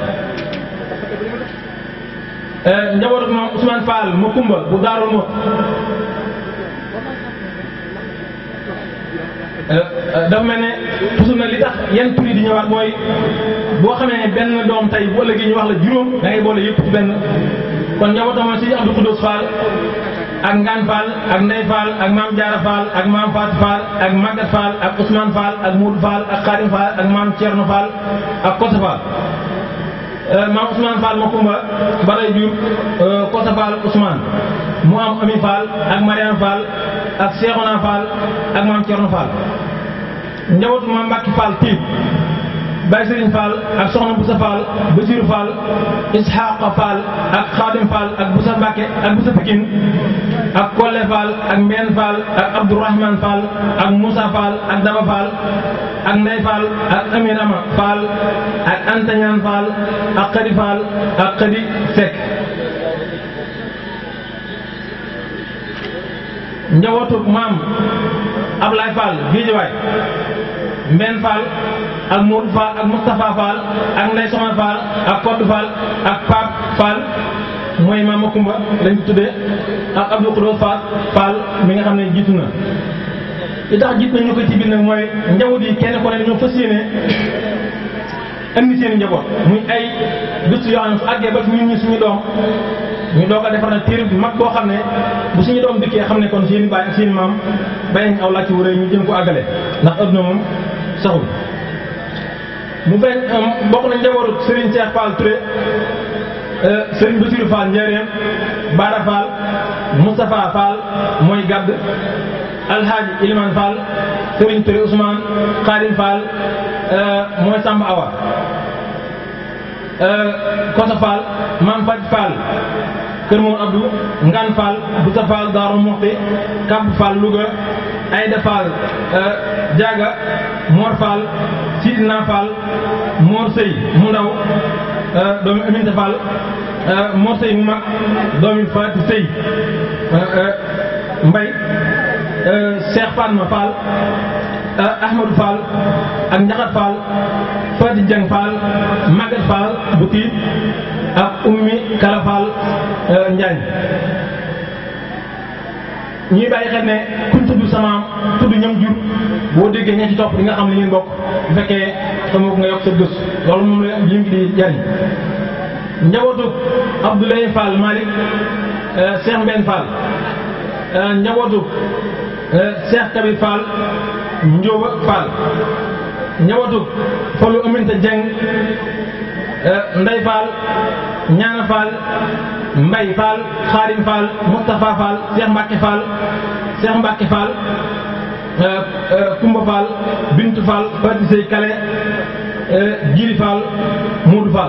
Speaker 6: njabootu moom Ousmane Fall mu kumba bu Daaru Mot dafa mel ne toujours nag li tax yenn tur yi di ñëwaat mooy boo xamee ne benn doom tey bu ëllëgee ñu wax la juróom da ngay boole yëpp ci benn kon njabootam mooy si Abdou Khoudous Fall ak Ngaan Fall ak Ndey Fall ak Maam Jaara Fall ak Maam Fatou Fall ak Maguette Fall ak Ousmane Fall ak Moudou Fall ak Khadim Fall ak Maam Thierno Fall ak Kosa Fall maam Ousmane Fall ma kumba balay jur Kosa Fall Ousmane mu am Ami Fall ak Mariam Fall ak Cheikhouna Fall ak maam Thierno Fall njabootu maam Mbacke Fall tiib Baye Serigne Fall ak Soxna Boussa Fall Basirou Fall Ishaqa Fall ak Khadim Fall ak Boussa Mbacke ak Boussa Pikine ak Kolle Fall ak Mbène Fall ak Abdourahmane Fall ak Moussa Fall ak Daba Fall ak Ndey Fall ak Amirama Fall ak Antañaan Fall ak Khady Fall ak Khady Seck njabootu maam Ablaye Fall Guédiawaye Mbène Fall ak Modou Fall ak Moustapha Fall ak Ndey Soxna Fall ak Kodou Fall ak Pape Fall mooy maam Makumba lañ ko tuddee ak Abdou Khoudous Fall Fall mi nga xam ne jiitu na li tax jiit nañ ñu ko ci biir nag mooy njaboot yi kenn ko ne dañoo fas yéene indi seen njaboot muy ay gëstu yoo xam ne su àggee ba ñun ñi suñu doom ñu doog a defar na téere bu mag boo xam ne bu suñu doom dikkee xam ne kon seen i baay ak seen i maam bay nañ aw laaj ci wëree ñu jëm ko àggale ndax adduna moom saxul mu bañ bokk na njabootu Serigne Cheikh Fall Touré Serigne Bassirou Fall Njéeréem Bara Fall Moustapha Fall mooy gàdd Alhaji Iliman Fall Serigne Touré Ousmane Khadim Fall mooy Samba Awa Kosa Fall Mam Faj Fall Kër Moom Abdou Ngan Fall Boussa Fall Darou Moxti Kab Fall Louga Aïda Fall Diaga Mor Fall Sidina Fall Mor Sey mu ndaw doomi Aminta Fall Mor Sey mu mag doomi Fatou Sey Mbay Cheikh Fatma Fall Ahmadou Fall ak Njaxat Fall Fati Dieng Fall Maguette Fall bu tiit ak Ummi Kala Fall Njaañ ñuy bàyyi xel ne kuñ tudd samaam tudd ñam jur boo déggee ña ci topp di nga xam li ngeen bokk bu fekkee xamoo ko nga yokk sa gëstu loolu moom la lim gi di jariñ njabootu Abdoulaye Fall Malick Cheikh Mbène Fall njabootu Cheikh Kabir Fall Ndioba Fall njabootu Fallou Aminta Dieng Ndey Fall Ñaana Fall Mbay Fall Xaadim Fall Moustapha Fall Cheikh Mbacke Fall Cheikh Mbacke Fall Kumba Fall Bintu Fall Fati Sey Kale Jiri Fall Moodu Fall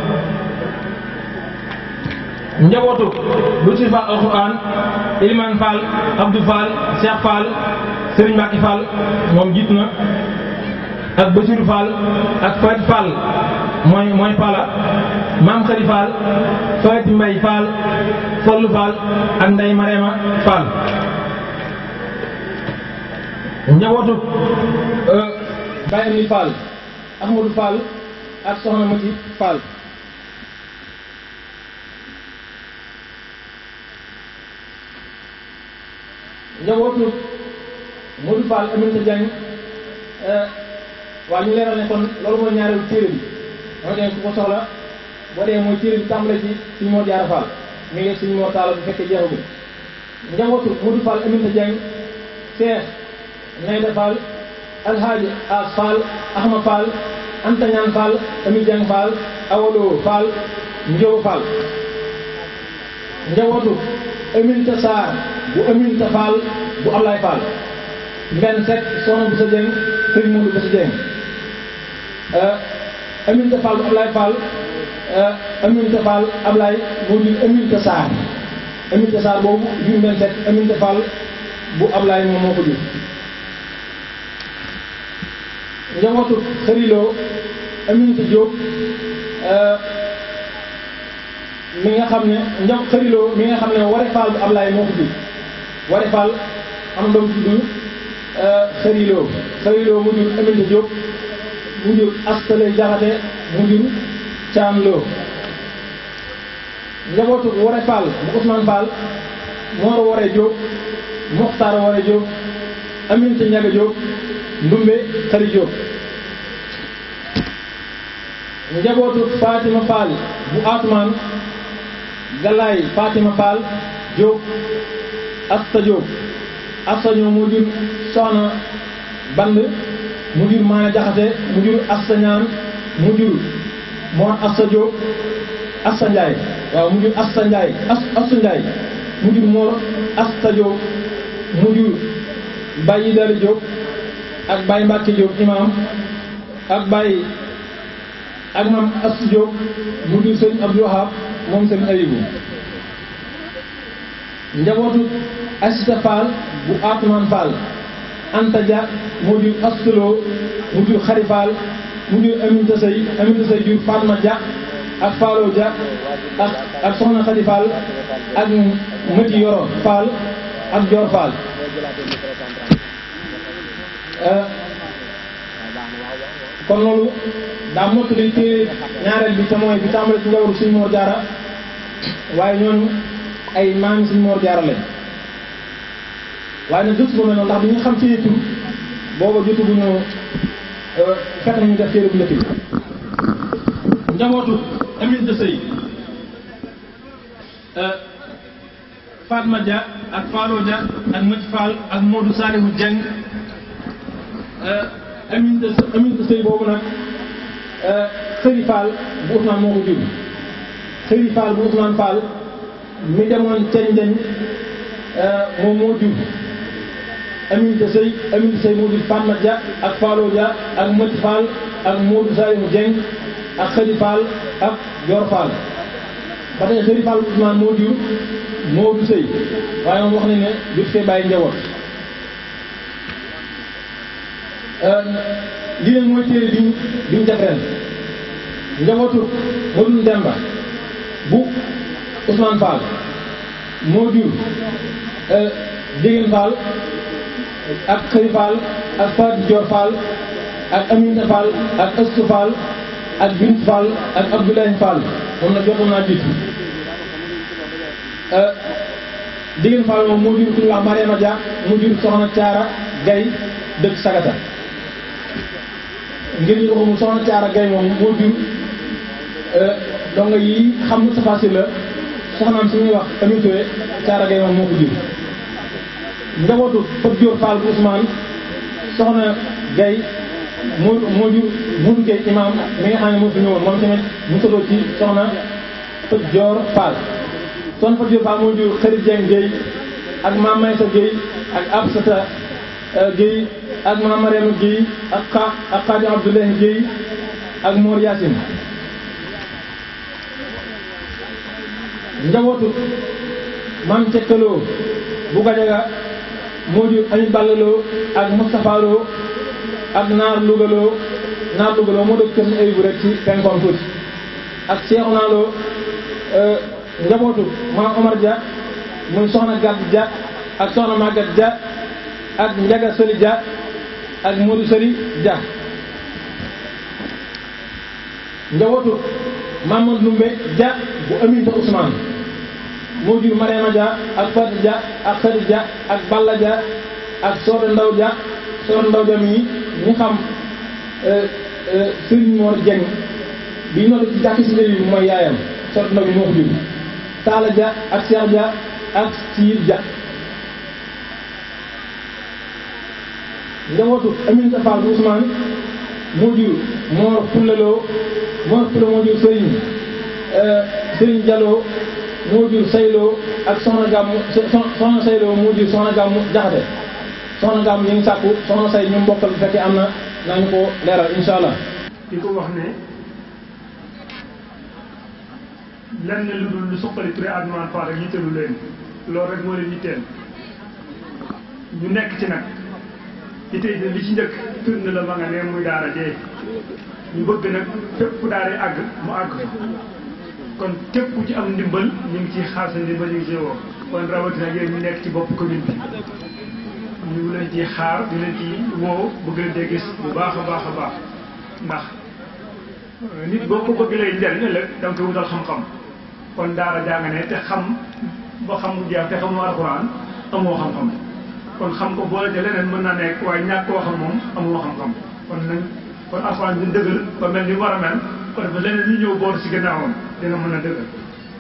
Speaker 6: njabootu lu ci Fall alxuraan Iliman Fall Abdou Fall Cheikh Fall Serigne Mbacke Fall moom jiit na ak Bassirou Fall ak Fati Fall mooy mooy Pala Maam Khari Fall Fati Mbay Fall Fallu Fall ak Ndey Marema Fall njabootu Baye Amdi Fall Ahmadou Fall ak Soxna Mati Fall njabootu Modou Fall Aminata Diagne waa ñu leeral ne kon loolu mooy ñaareelu téere bi moo dee ku ko soxla boo dee mooy téere bi tàmbale ci suñu moo jaara Fall mi ngi suñu moo taala bu fekkee jeexagul njabootu Modou Fall Aminata Diagne Cheikh Nayda Fall Alhaaji As Fall Ahma Fall Anta Ñaan Fall Ami Dieng Fall Awalo Fall Njóoba Fall njabootu Aminata Sarr bu Aminata Fall bu Ablaye Fall Mbenn Seck soxna bu sa Dieng sëñ Modou bu sa Dieng Aminata Fall bu Ablaye Fall Aminata Fall Ablaye moo jur Aminata Sarr Aminata Sarr boobu jur Mbenn Seck Aminata Fall bu Ablaye moom moo ko jur njabootu xëriloo Aminata Diop mi nga xam ne njab xëriloo mi nga xam ne Ware Fall bu Ablaye moo ko jur Ware Fall am doom tudd xëriloo xëriloo mu jur Aminata Diop mu jur Astale Jaxate mu jur Caam Loo njabootu Ware Fall bu Ousmane Fall Mooro Ware Diop Moxtaar Ware Diop Aminata Ñaga Diop Ndumbe Xari Diop njabootu Fatima Fall bu Atumaan Galaay Fatima Fall Diop Asta Diop Asta ñoo mu jur Soxna Band mu jur Maana Jaxate mu jur Asta Ñaan mu jur Moor Asta Diop Asta Njaay waaw mu jur Asta Njaay as Asta Njaay mu jur Moor Asta Diop mu jur Baye Dali Diop ak Baye Mbacke Diop imam ak Baye ak maam Astou Diop mu jur sëñ Abdou Wahab moom sëñ Ayibu njabootu Asita Fall bu Atuman Fall Anta Dia moo jur Astulo mu jur Xari Fall mu jur Aminta Sey Aminta Sey jur Fatma Dia ak Fallo Dia ak ak Soxna Xadi Fall ak Mëti Yoro Fall ak Dior Fall kon loolu daa mottali téere ñaareel bi te mooy bi tàmbale ci njawru suñ Mor Jaara waaye ñooñu ay maami suñ Mor Jaara lañ waaye nag jotu ko mel noonu ndax bi ñu xam seeni tur booba jotu bu ñu fekk nañu def téere bu njëkk bi njabootu Aminata Sëy Fatma Dia ak Fallo Dia ak Mati Fall ak Modou Salihu Dieng Aminata Aminata Sëy boobu nag Xëri Fall bu Ousmane moo ko jur Xëri Fall bu Ousmane Fall mi demoon ceñ deñ moom moo jur Aminata Sëy Aminata Sëy moo jur Fatma Dia ak Fallo Dia ak Mati Fall ak Modou Salihu Dieng ak Xëri Fall ak Dior Fall ba tey Xëri Fall bu Ousmane moo jur Modou Sëy waaye moom wax nañ ne jot fee bàyyi njaboot lii nag mooy téere biñ biñ def ren njabootu Modou Demba bu Ousmane Fall moo jur Dégène Fall ak Xëri Fall ak Fatou Dior Fall ak Aminata Fall ak Astou Fall ak Bint Fall ak Abdoulaye Fall moom nag jotoon naa jiitu Digeen Fall moom moo jur ku ñuy wax Mariama Dia mu jur soxna Caara Gay dëkk Sagata ngir ñu ko mu soxna Caara Gay moom moo jur donga yi xam Moustapha Sylla soxnaam si ñuy wax Ami Touré Caara Gay moom moo ko jur njabootu Fat Dior Fall bu Ousmane soxna Gay moo moo jur Modou Gueye imam mi nga xam ne moo fi ñëwoon moom tamit mu sotoo ci soxna Fat Dior Fall soxna Fat Dior Fall moo jur Xarit Dieng Gueye ak Mame Maysa Gueye ak Absata Gueye ak Mame Mariama Gueye ak xa ak Khady Abdoulaye Gueye ak Mor Yacine njabootu Mame Cekkaloo bu Gajaga moo jur Ami Ballaloo ak Moustapha Lo ak Naar Lougaloo Naar Lougaloo moo dëkk kër ay bu rek ci penkoom tuuti ak Cheikhouna Lo njabootu Maam Omar Dia muy soxna Gàdd Dia ak soxna Maguette Dia ak Njaga Sëli Dia ak Modou Sëli Dia njabootu Mamadou Lumbe Dia bu Aminta Ousmane moo jur Mariama Dia ak Fatou Dia ak Khady Dia ak Balla Dia ak Soda Ndaw Dia Soda Ndaw Dia mii ñu xam Serigne Mor Dieng bi noonu ci jàkk si bi mooy yaayam Soda Ndaw bi moo ko jur Talla Dia ak Cheikh Dia ak Siir Dia njabootu Aminata Fall bu Ousmane moo jur Mor Fullaloo Mor Fulla moo jur Serigne Serigne Diallo moo jur Sayloo ak Soxna Gàmmu Soxna Sayloo moo jur Soxna Gàmmu Jaxate Soxna Gàmmu ñu ngi sàkku Soxna Say ñu mbokkal bu fekkee am na nañu ko leeral insha allah
Speaker 3: di ko wax ne lenn lu dul lu suqali Touré Abdourahmane Fall rek yitteelu leen loolu rek moo leen yitteel ñu nekk ci nag yittee de li ci njëkk firnde la ma nga ne muy daara jee ñu bëgg nag fépp fu daara àgg mu àgg fa kon képp ku ci am ndimbal ñu ngi ciy xaar sa ndimbal ñu ngi ciy woo kon rawatina yéen ñu nekk ci bopp commune bi ñu ngi leen ciy xaar di leen ci woo bëgg leen cee gis bu baax a baax a baax ndax nit boo ko bëgg lay njariñ ëllëg da nga koy wutal xam-xam kon daara jàng ne te xam ba xam mu jeex te xamoo alxuraan amoo xam-xam kon xam ko boole te leneen mën na nekk waaye ñàkk koo xam moom amoo xam-xam kon nañ kon alxuraan dina dëggal ba mel ni war a mel kon dafa leneen ñu ñëw boor si gannaawam dina mën a dëggal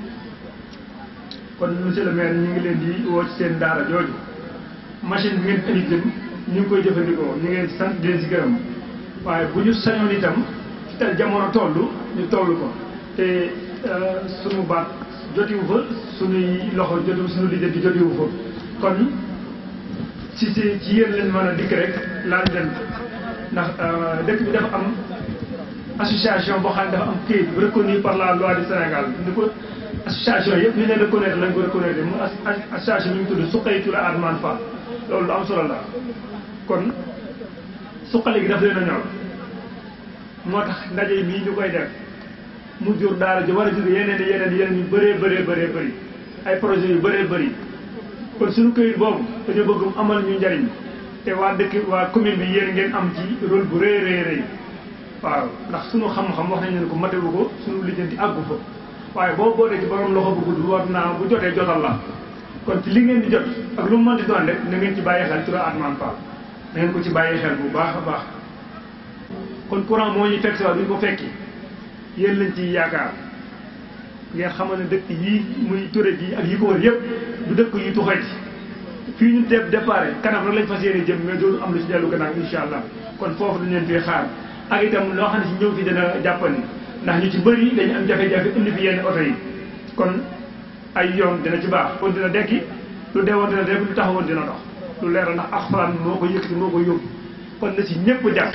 Speaker 3: kon monsieur le maire ñu ngi leen di woo ci seen daara jooju machine bi ngeen indi itam ñu ngi koy jëfandikoo ñu ngi leen di sant di leen si gërëm waaye bu ñu sañoon itam te jamono toll ñu toll ko te sunu baat jotiwu fa sunuy loxo jotiwu sunu liggéey bi jotiwu fa kon ci ci ci yéen leen mën a dikk rek laaj leen ndax dëkk bi dafa am association boo xam ne dafa am kayit reconnu par la loi du Sénégal ni ko association yëpp ni leen reconnaître lañ ko reconnaître mu association bi ñu tudd Suqali Touré Abdourahmane Fall loolu lu am solo la kon suqali gi daf leen a ñor moo tax ndaje mii ñu koy def mu jur daara ji war a jur yeneen yeneen yeneen yu bëree bëree bëree bëri ay projet yu bëree bëri kon suñu këyit boobu dañoo bëgg mu amal ñu njariñ te waa dëkk waa commune bi yéen ngeen am ci rôle bu rëy rëy rëy waaw ndax suñu xam-xam wax nañ leen ko matewu ko suñu lijjanti àggu fa waaye boo bootee ci borom loxo bu gudd war naa bu jotee jotal la kon ci li ngeen di jot ak lu mu mën di doon rek na ngeen ci bàyyi xel Touré Abdourahmane Fall na ngeen ko ci bàyyi xel bu baax a baax kon courant moo ñuy fekk si waat duñ ko fekki yéen lañ ciy yaakaar ngeen xamal ne dëkk yii muy Touré ji ak yi ko wër yëpp du dëkk yu tuxee ci fii ñu def départ kanam rek lañ fas yéene jëm mais dootu am lu ci dellu gannaaw insha allah kon foofu dañ leen fii xaar ak itam loo xam ne si ñëw fi dana jàppandi ndax ñu ci bëri dañu am jafe-jafe indi fi yenn oto yi kon ay yoon dina ci baax kon dina dekki lu deewoon dina dekki lu taxawoon dina dox lu leer la ndax alxuraan moo ko yëkkati moo ko yóbbu kon na si ñëpp jàpp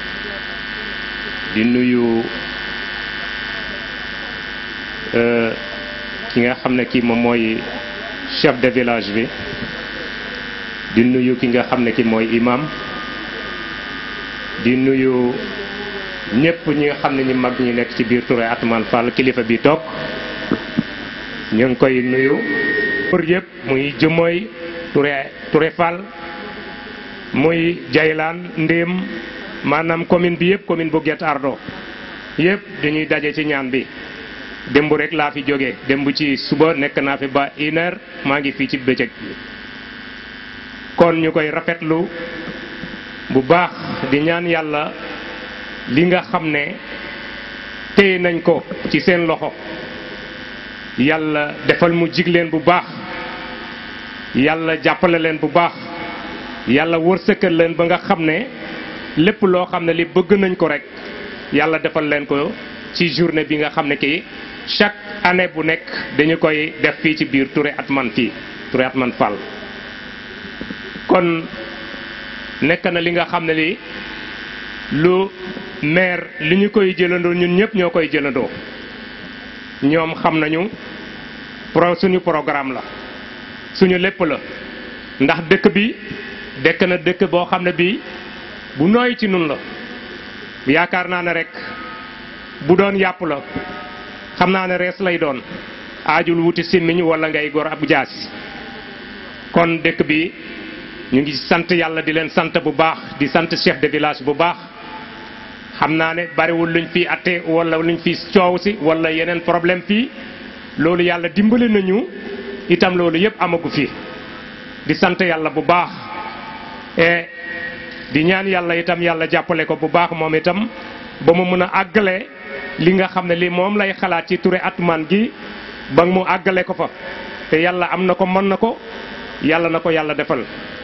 Speaker 7: di nuyu ki nga xam ne kii moom mooy chef de village bi di nuyu ki nga xam ne ki mooy imam di nuyu ñëpp ñi nga xam ne ñi mag ñi nekk ci biir Touré Abdourahmane Fall kilifa bi toog ñu ngi koy nuyu pour yëpp muy jëmooy Touré Touré Fall muy Jaylaan Ndéem maanaam commune bi yëpp commune bu Guet Ardo yëpp dañuy daje ci ñaan bi démb rek laa fi jógee démb ci suba nekk naa fi ba une heure maa ngi fii ci bëccëg kon ñu koy rafetlu bu baax di ñaan yàlla li nga xam ne téye nañ ko ci seen loxo yàlla defal mu jig leen bu baax yàlla jàppale leen bu baax yàlla wërsëkal leen ba nga xam ne lépp loo xam ne li bëgg nañ ko rek yàlla defal leen ko ci journée bi nga xam ne kii chaque année bu nekk dañu koy def fii ci biir Touré Atman fii Touré Atman Fall kon nekk na li nga xam ne li lu maire li ñu koy jëlandoo ñun ñëpp ñoo koy jëlandoo ñoom xam nañu pro suñu programme la suñu lépp la ndax dëkk bi dekk na dëkk boo xam ne bii bu nooy ci nun la yaakaar naa ne rek bu doon yàpp la xam naa ne rees lay doon aajul wuti simmiñ wala ngay gor ab jaasi kon dëkk bi ñu ngi sant yàlla di leen sant bu baax di sant chef de village bu baax xam naa ne bariwul luñ fi atte wala luñ fi coow si wala yeneen problème fii loolu yàlla dimbali nañu itam loolu yëpp amagu fi di sant yàlla bu baax e di ñaan yàlla itam yàlla jàppale ko bu baax moom itam ba mu mën a àggale li nga xam ne li moom lay xalaat ci Touré Atman gi ba mu àggale ko fa te yàlla am na ko mën na ko yàlla na ko yàlla defal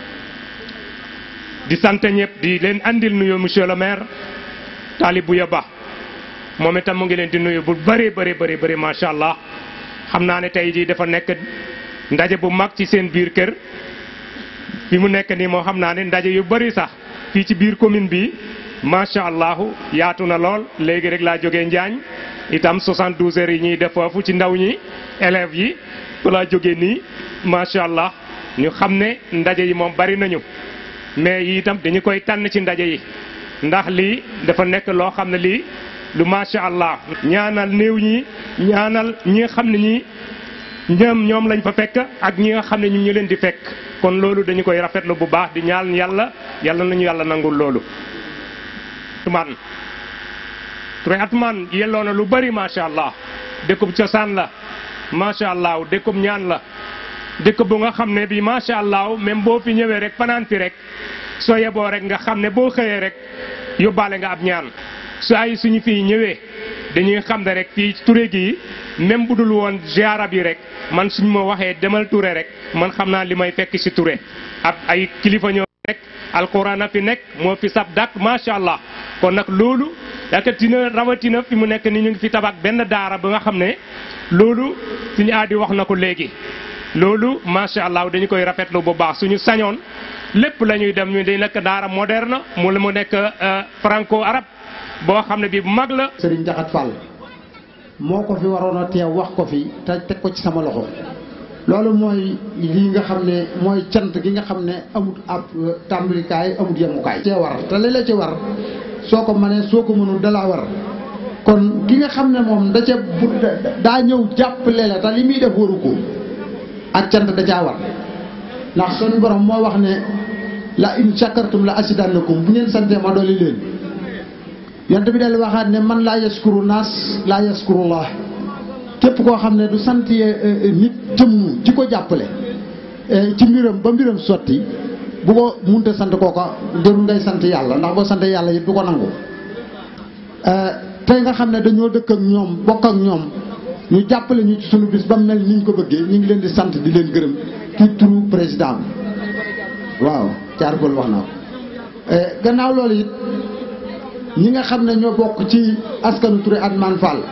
Speaker 7: di sant ñëpp di leen andil nuyu monsieur le maire Talibou Ba moom itam mu ngi leen di nuyu bu bëri bëri bëri bëri macha allah xam naa ne tey jii dafa nekk ndaje bu mag ci seen biir kër fi mu nekk nii moo xam naa ne ndaje yu bëri sax fii ci biir commune bi macha allah yaatu na lool léegi rek laa jógee Njaañ itam 72 heures yi ñuy def foofu ci ndaw ñi élèves yi fa laa jógee nii macha allah ñu xam ne ndaje yi moom bari nañu mais yi itam dañu koy tànn ci ndaje yi ndax lii dafa nekk loo xam ne lii lu macha allah ñaanal néew ñi ñaanal ñi nga xam ne ñi ñoom ñoom lañ fa fekk ak ñi nga xam ne ñu ñu leen di fekk kon loolu dañu koy rafetlu bu baax di ñaan yàlla yàlla nañu yàlla nangul loolu. Atman Touré Atman yelloo na lu bari macha allah dëkkub cosaan la macha allah dëkkub ñaan la dëkk bu nga xam ne bi macha allah même boo fi ñëwee rek fanaan fi rek soo yeboo rek nga xam ne boo xëyee rek yóbbaale nga ab ñaan su ay suñu fii ñëwee dañuy xam ne rek fii Touré gi même bu dul woon ziara bi rek man suñu ma waxee demal Touré rek man xam naa li may fekk ci Touré ab ay kilifa ñoo nekk alquran a fi nekk moo fi sab dak macha allah kon nag loolu yakatina rawatina fi mu nekk ni ñu ngi fi tabax benn daara ba nga xam ne loolu suñu aadi wax na ko léegi loolu macha allah dañu koy rafetlu bu baax suñu sañoon lépp la ñuy dem ñu di nekk daara moderne mu mu nekk franco arabe boo xam ne bi bu mag la.
Speaker 4: Serigne Jaxat Fall moo ko fi waroon a teew wax ko fi te teg ko ci sama loxo loolu mooy lii nga xam ne mooy cant gi nga xam ne amut ab tàmbalikaay amut yemukaay. cee war te li la ci war soo ko mënee soo ko mënul dalaa war kon ki nga xam ne moom da ca bu daa ñëw jàppale la te li muy def waru ko ak cant da caa war ndax suñu borom moo wax ne la in shakartum la asidannakum bu ngeen santee ma dolli leen. yonent bi del waxaat ne man laa yaskuru naas laa yaskurullah képp koo xam ne du sant nit jëmm ci ko jàppale ci mbiram ba mbiram sotti bu ko munta sant kooka jarul ngay sant yàlla ndax boo sant yàlla it du ko nangu tey nga xam ne dañoo dëkk ak ñoom bokk ak ñoom ñu jàppale ñu ci sunu bis ba mel ni ñu ko bëggee ñu ngi leen di sant di leen gërëm ci turu président bi waaw caargol wax naa ko gannaaw loolu it ñi nga xam ne ñoo bokk ci askanu Touré Atman Fall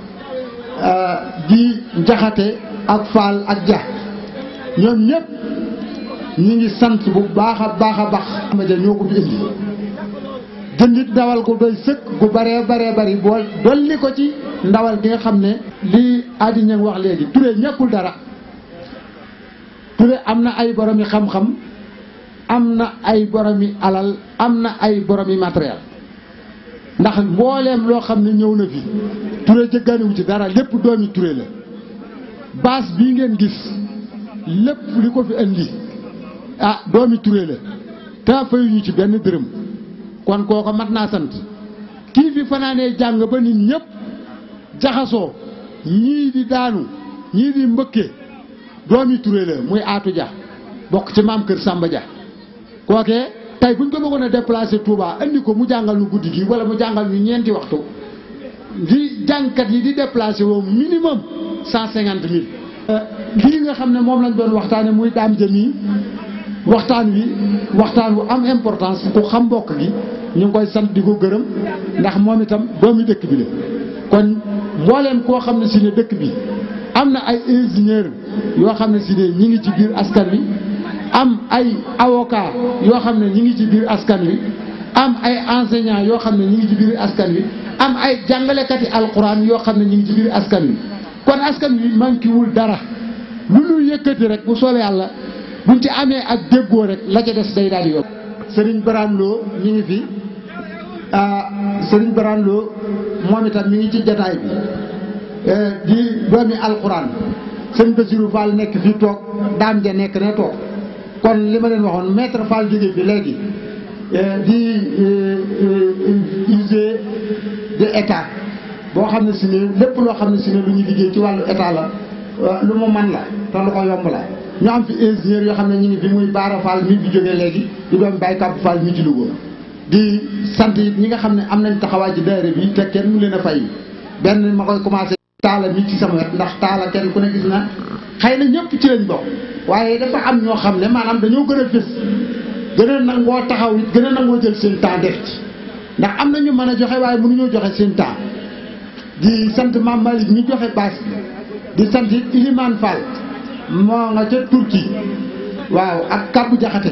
Speaker 4: di jaxate ak Fall ak ja ñoom ñëpp ñi ngi sant bu baax a baax a baax ama ja ñoo ko fi indi jëndit ndawal ko doy sëkk gu baree baree bari bool dolli ko ci ndawal gi nga xam ne li Adi Niang wax léegi Touré ñàkkul dara Touré am na ay boromi xam-xam am na ay boromi alal am na ay boromi matériel ndax mbooleem loo xam ne ñëw na fi Touré jëggaaniwu ci dara lépp doomi Touré la baas bii ngeen gis lépp li ko fi indi ah doomi Touré la te fayuñu ci benn dërëm kon kooko mat naa sant kii fi fanaanee jàng ba nit ñëpp jaxasoo ñii di daanu ñii di mbëkkee doomi Touré la muy Aatu Ja bokk ci maam kër Samba Dia kookee tey buñ ko bëggoon a déplacer Touba andi ko mu jàngal ñu guddi gi wala mu jàngal ñu ñeenti waxtu di jàngkat yi di déplacer woo minimum cent cinquante mille lii nga xam ne moom lañ doon waxtaane muy daam jëmi waxtaan wi waxtaan wu am importance ku xam mbokk gi ñu ngi koy sant di ko gërëm ndax moom itam doomi dëkk bi la kon mbooleem koo xam ne si ne dëkk bi am na ay ingénieur yoo xam ne si ne ñi ngi ci biir askan wi am ay avocat yoo xam ne ñi ngi ci biir askan wi am ay enseignant yoo xam ne ñi ngi ci biir askan wi am ay jàngalekati alquran yoo xam ne ñi ngi ci biir askan wi kon askan wi manquéwul dara lu ñu yëkkati rek bu soobee yàlla buñ ci amee ak déggoo rek la ca des day daal di yokk Serigne Barane Lo mi ngi fi ah Serigne Barane Lo moom itam mi ngi ci jataay bi di doomi alquran sëñ Bassirou Fall nekk fii toog daam ja nekk ne toog kon li ma leen waxoon maître Fall jóge fi léegi di usé de état boo xam ne si ne lépp loo xam ne si ne lu ñu liggéey ci wàllu état la lu mu man la te lu ko yomb la ñu am fi ingénieur yoo xam ne ñu ngi fi muy Baara Fall mi fi jógee léegi di doon Baye Kab Fall mi ci Louga di sant it ñi nga xam ne am nañ taxawaay ci daayira bi te kenn mu leen a fay benn ma koy commencé taala mi ci sama wet ndax taala kenn ku ne gis na xëy na ñëpp ci lañ bokk waaye dafa am ñoo xam ne maanaam dañoo gën a fës gën a nangoo taxaw it gën a nangoo jël seen temps def ci ndax am na ñu mën a joxe waaye mënuñoo joxe seen temps di sant Mame Malick mi joxe baas bi di sant it Ilimane Fall moo nga ca Turquie waaw ak Kabou Jaxate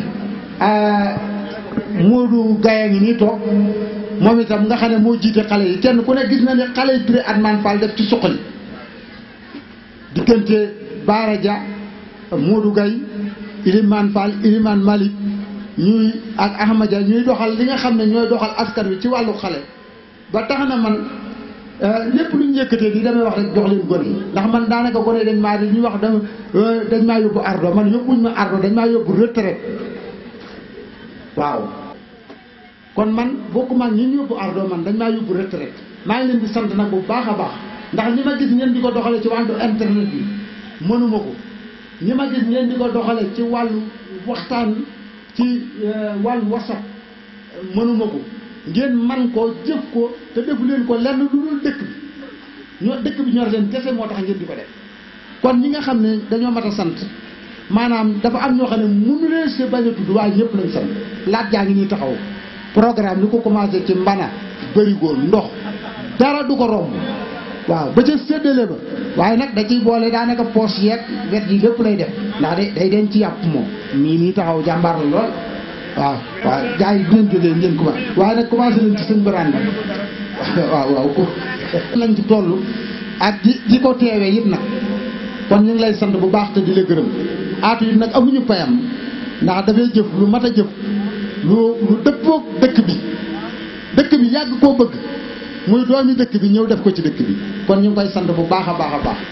Speaker 4: Modou Gaye ngi nii toog moom itam nga xam ne moo jiite xale yi kenn ku ne gis na ne xale yi Touré Atman Fall def ci suqali diggante Baara Dia Modou Gaye Ilimane Fall Ilimane Malick ñuy ak Ahmad Dia ñuy doxal li nga xam ne ñooy doxal askan wi ci wàllu xale ba tax na man lépp lu ñu yëkkatee di damay wax rek jox leen gone yi ndax man daanaka gone yi dañ maa di ñu wax dama dañ maa yóbbu ardo man yóbbuñ ma ardo dañ maa yóbbu retraite waaw kon man bokkuma ak ñi ñu yóbbu ardo man dañ maa yóbbu retraite maa ngi leen di sant nag bu baax a baax ndax ñi ma gis ngeen di ko doxale ci wàllu internet bi mënuma ko ñi ma gis ngeen di ko doxale ci wàllu waxtaan ci wàllu whatsapp mënuma ko ngeen man ko jëf ko te defu leen ko lenn lu dul dëkk bi ñoo dëkk bi ñor leen kese moo tax ngeen di ko def kon ñi nga xam ne dañoo mat a sant maanaam dafa am ñoo xam ne mënu leen se bañ a tudd waaye ñëpp lañ sant laaj jaa ngi nii taxaw programme li ko commencé ci mbana bërigo ndox dara du ko romb waaw ba ca séddale ba waaye nag da ciy boole daanaka poche yeeg wet yi lépp lay def ndax day day den ci yàpp moom mii nii taxaw jàmbaar la lool waaw waaw gars yi bu ngeen jógee ngeen commencé waaye nag commencé nañ ci seen baraan bi waaw waaw ko lañ ci toll ak di di ko teewee it nag kon ñu ngi lay sant bu baax te di la gërëm aatu it nag amuñu payam ndax dafay jëf lu mat a jëf lu lu dëppoog dëkk bi dëkk bi yàgg koo bëgg muy doomi dëkk bi ñëw def ko ci dëkk bi kon ñu ngi koy sant bu baax a baax a baax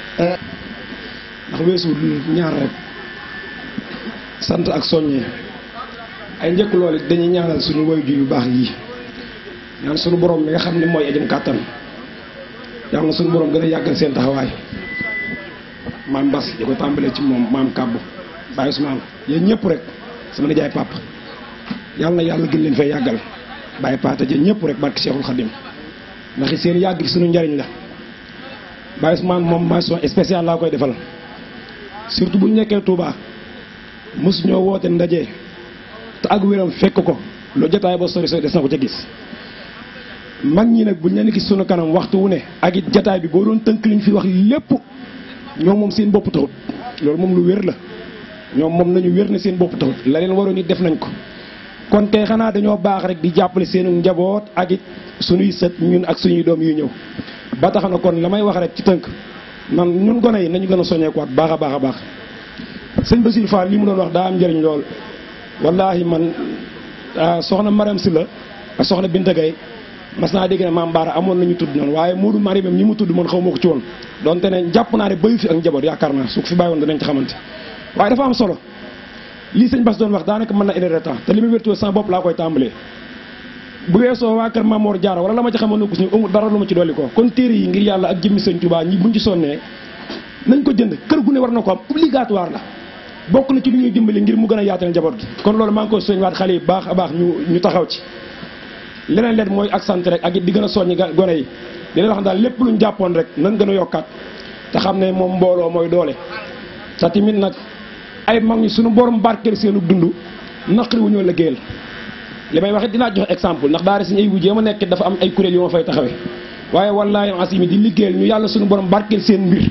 Speaker 8: ndax weesu ñaar rek sant ak soññee ay njëkk loolu dañuy ñaanal suñu waajur yu baax yi ñaan suñu borom mi nga xam ne mooy ajam kàttan yàlla na suñu borom gën a yàggal seen taxawaay maam Bas di ko tàmbalee ci moom maam Kàbbu Baye Ousmane yéen ñëpp rek sama nijaay papa yàlla na yàlla gën leen fay yàggal Baye Pata jën ñëpp rek barki Cheikhul Khadim ndax seen yàgg gi suñu njariñ la Baye Ousmane moom mention spéciale laa koy defal surtout bu ñu nekkee Touba mosu ñoo woote ndaje. te ak wéram fekk ko lu jotaay ba sori sori des na ko ca gis mag ñi nag buñ leen gis sunu kanam waxtu wu ne ak it jotaay bi boo doon tënk liñ fi wax lépp ñoom moom seen bopp taxut loolu moom lu wér la ñoom moom nañu wér ne seen bopp taxut la leen waroon it def nañ ko kon tey xanaa dañoo baax rek di jàppale seenu njaboot ak it suñuy sët ñun ak suñuy doom yu ñëw ba tax na kon la may wax rek ci tënk man ñun gone yi nañu gën a soññeekuwaat baax a baax a baax sëñ Bassirou Fall li mu doon wax daa am njëriñ lool wallahi man soxna Mariam Sylla ak soxna Binta Gaye mas naa dégg ne maam Baara amoon nañu tudd noonu waaye Moodu Mariam ñi mu tudd man xaw ma ko ci woon donte ne jàpp naa ne bayu fi ak njaboot yaakaar naa su ko fi bàyyi woon danañ ci xamante waaye dafa am solo lii sëñ Bass doon wax daanaka mën na une heure de temps te li ma wértoo sama bopp laa koy tàmbalee bu weesoo waa kër Mamoor Jaara wala la ma ci xamoon ko suñu amul dara lu ma ci dolli ko kon téere yi ngir yàlla ak jëmmi sëñ Tuubaa ñi buñ ci sonnee nañ ko jënd kër gu ne war na ko am obligatoire la bokk na ci lu ñuy dimbali ngir mu gën a yaatal njaboot gi kon loolu maa ngi koy soññ waat xale yi baax a baax ñu ñu taxaw ci leneen leen mooy ak sant rek ak it di gën a soññi gone yi di leen wax daal lépp luñ jàppoon rek nan gën a yokkaat te xam ne moom mbooloo mooy doole te tamit nag ay mag ñi suñu borom barkeel seenu dund naqari wu ñoo liggéeyal li may wax it dinaa joxe exemple ndax daara suñu ay wujjee ma nekk dafa am ay kuréel yu ma fay taxawee waaye wallaahi asimi di liggéeyal ñu yàlla suñu borom barkeel seen mbir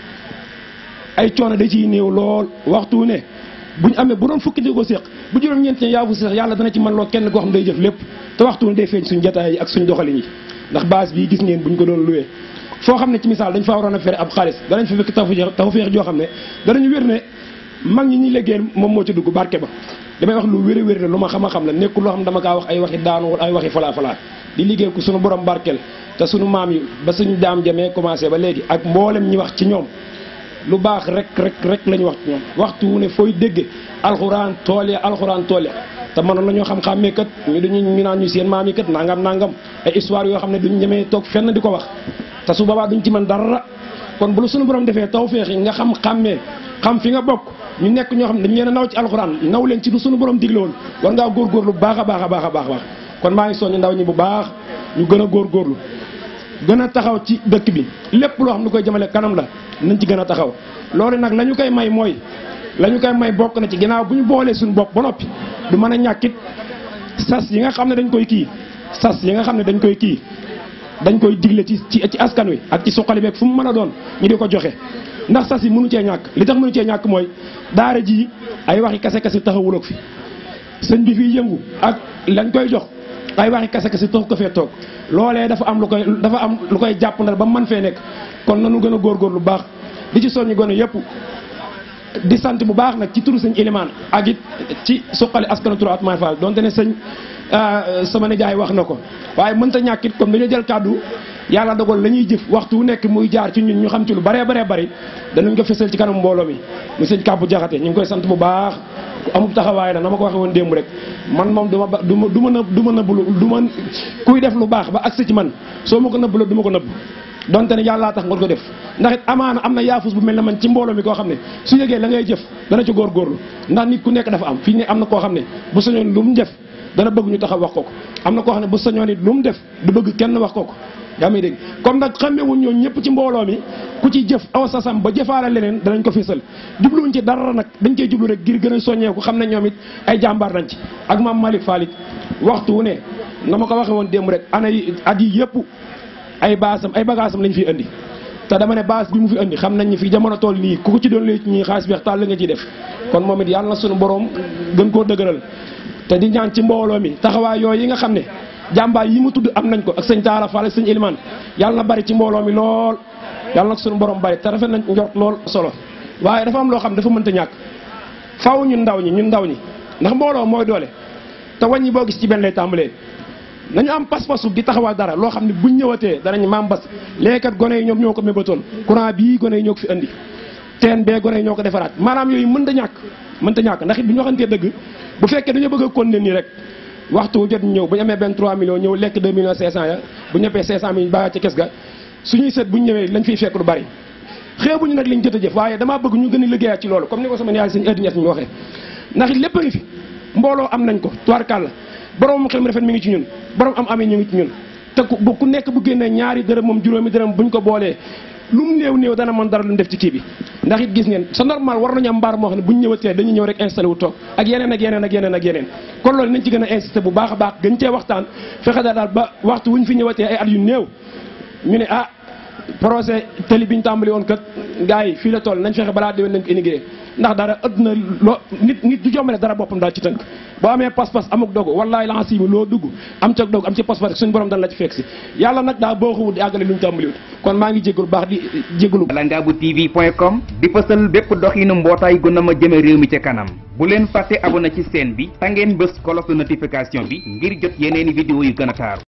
Speaker 8: ay coono da ciy néew lool waxtu wu ne bu ñu amee bu doon fukki di ko séq bu juróom-ñeent ne yaa fu séq yàlla dana ci mën loo kenn koo xam day jëf lépp te waxtu wu ne day feeñ suñu jataay yi ak suñu doxalin yi ndax base bii gis ngeen bu ñu ko doon luwee foo xam ne ci misaal dañ faa waroon a fere ab xaalis danañ fa fekk tafu tafu feex joo xam ne danañu wér ne mag ñi ñuy liggéeyal moom moo ci dugg barke ba damay wax lu wér a wér la lu ma xam a xam la nekkul loo xam dama kaa wax ay waxi daanu wala ay waxi falaa falaa di liggéey ko suñu borom barkeel te suñu maam yi ba suñu daam jamee commencé ba léegi ak mboolem ñi wax ci ñoom lu baax rek rek rek la ñu wax ci ñoom waxtu wu ne fooy dégg alxuraan tool ya alxuraan tool ya te mënoon nañoo xam-xàmmee kat ñu dañu ñu naan ñu seen maam yi kat nangam nangam ay histoire yoo xam ne duñ ñemee toog fenn di ko wax te su boobaa duñ ci mën dara kon bu la suñu borom defee tawféex yi nga xam xàmmee xam fi nga bokk ñu nekk ñoo xam ne dañ leen a naw ci alxuraan naw leen ci lu suñu borom digle woon war ngaa góorgóorlu bu baax a baax a baax a baax kon maa ngi soññ ndaw ñi bu baax ñu gën a góorgóorlu gën a taxaw ci dëkk bi lépp loo xam ne koy jëmale kanam la nañ ci gën a taxaw loolu nag la ñu koy may mooy la ñu koy may bokk na ci ginnaaw bu ñu boolee suñu bopp ba noppi du mën a ñàkkit sas yi nga xam ne dañ koy kii sas yi nga xam ne dañ koy kii dañ koy digle ci ci ci askan wi ak ci suqali beeg fu mu mën a doon ñu di ko joxe ndax sas yi mënu cee ñàkk li tax mënu cee ñàkk mooy daara ji ay waxi kase kase taxawul ak fi sëñ bi fii yëngu ak lañ koy jox ay waxi kase kase taxu ko fee toog loolee dafa am lu koy dafa am lu koy jàpp ndal ba man fee nekk kon nanu gën a góorgóor lu baax di ci soññi gone yëpp di sant bu baax nag ci turu sëñ Ilimaan ak it ci suqali askanu turu Atman Fall donte ne sëñ sama nijaay wax na ko waaye mënta ñàkk it comme dañoo jël kàddu yàlla dogal la ñuy jëf waxtu wu nekk muy jaar ci ñun ñu xam ci lu baree baree bari danañ ko fësal ci kanam mbooloo mi mu sëñ kàbbu jaxate ñu ngi koy sant bu baax amul taxawaay la na ma ko waxee woon démb rek man moom du ma ba du ma du ma nëb du ma nëbblu du ma kuy def lu baax ba agsi ci man soo ma ko nëbblu du ma ko nëbb donte ne yàllaa tax nga ko def ndax it amaana am na yaafus bu mel ne man ci mbooloo mi koo xam ne su yëgee la ngay jëf dana ci góorgóorlu ndax nit ku nekk dafa am fii ne am na koo xam ne bu sañoon lu mu def dana bëgg ñu taxaw wax ko ko am na koo xam ne bu sañoon it lu mu def du bëgg kenn wax ko ko yaa may dégg comme nag xamewuñ ñoo ñëpp ci mbooloo mi ku ci jëf aw sasam ba jëfaale leneen danañ ko fésal jubluwuñ ci dara nag dañ koy jublu rek ngir gën a soññeeku xam ne ñoom it ay jàmbaar nañ ci ak maam Malick Fall it waxtu wu ne na ma ko waxee woon démb rek ana yi at yi yëpp ay baasam ay bagaasam lañ fiy indi te dama ne baas bi mu fi indi xam nañ ni fi jamono toll nii ku ko ci doon léegi ñii xaalis beex tàll nga ciy def kon moom it yàlla na suñu borom gën koo dëgëral te di ñaan ci mbooloo mi taxawaay yooyu yi nga xam ne jàmbaar yi mu tudd am nañ ko ak sëñ Taala Fall ak sëñ Ilimaan yàlla na bari ci mbooloo mi lool yàlla na suñu borom bari te rafet nañ njort lool solo waaye dafa am loo xam dafa mënta ñàkk faaw ñun ndaw ñi ñun ndaw ñi ndax mbooloo mooy doole te wàññi boo gis ci benn lay tàmbalee nañu am pas-pasu di taxawal dara loo xam ne buñ ñëwatee danañ maam bas léekat gone yi ñoom ñoo ko mébatoon courant bii gone yi ñoo ko fi andi teen bee gone yi ñoo ko defaraat maanaam yooyu mën ta ñàkk mën ta ñàkk ndax it bu ñu waxantee dëgg bu fekkee dañoo bëgg a continuer nii rek waxtu wu jot ñëw bu ñu amee benn 3 millions ñëw lekk 2 millions 500 ya bu ñu ñëppee 500 mille bàyyi ca kes ga suñuy seet bu ñu ñëwee lañ fiy fekk lu bari xeebuñu nag liñ jot a jëf waaye damaa bëgg ñu gën a liggéeyaat ci loolu comme ni ko sama yaay sëñ Edi Ñas ñu waxee ndax it lépp a ngi fi mbooloo am nañ ko tubaarkàlla borom xel mu rafet mi ngi ci ñun borom am amee ñu ngi ci ñun te ku ku nekk bu génnee ñaari dërëm moom juróomi dërëm buñ ko boolee lu mu néew néew dana mën dara lu mu def ci kii bi ndax it gis ngeen c'est normal war nañu am mbaar moo xam ne buñ ñëwatee dañuy ñëw rek installé wu toog ak yeneen ak yeneen ak yeneen ak yeneen kon loolu nañ ci gën a insisté bu baax a baax gën cee waxtaan fexe daal ba waxtu wuñ fi ñëwatee ay at yu néew ñu ne ah projet télé bi ñu tàmbali woon kat gars yi fii la toll nañ fexe balaa déwén nañ ko inauguré ndax dara ëpp na loo nit nit du jombale dara boppam daal ci tënk boo amee pas-pas amuk dogu wallaay la si loo dugg am ca dogu am ci pas-pas rek suñu borom dana la ci fekk si yàlla nag daa boo xawut di àggale lu ñu tàmbaliwut kon maa ngi jégalu baax di jégalu
Speaker 1: langabu tv point com di fësal bépp doxinu mbootaay gu na ma jëme réew mi ca kanam bu leen fàtte abonné ci chaîne bi ta ngeen bës cloche de notification bi ngir jot yeneeni vidéo yu gën a taaru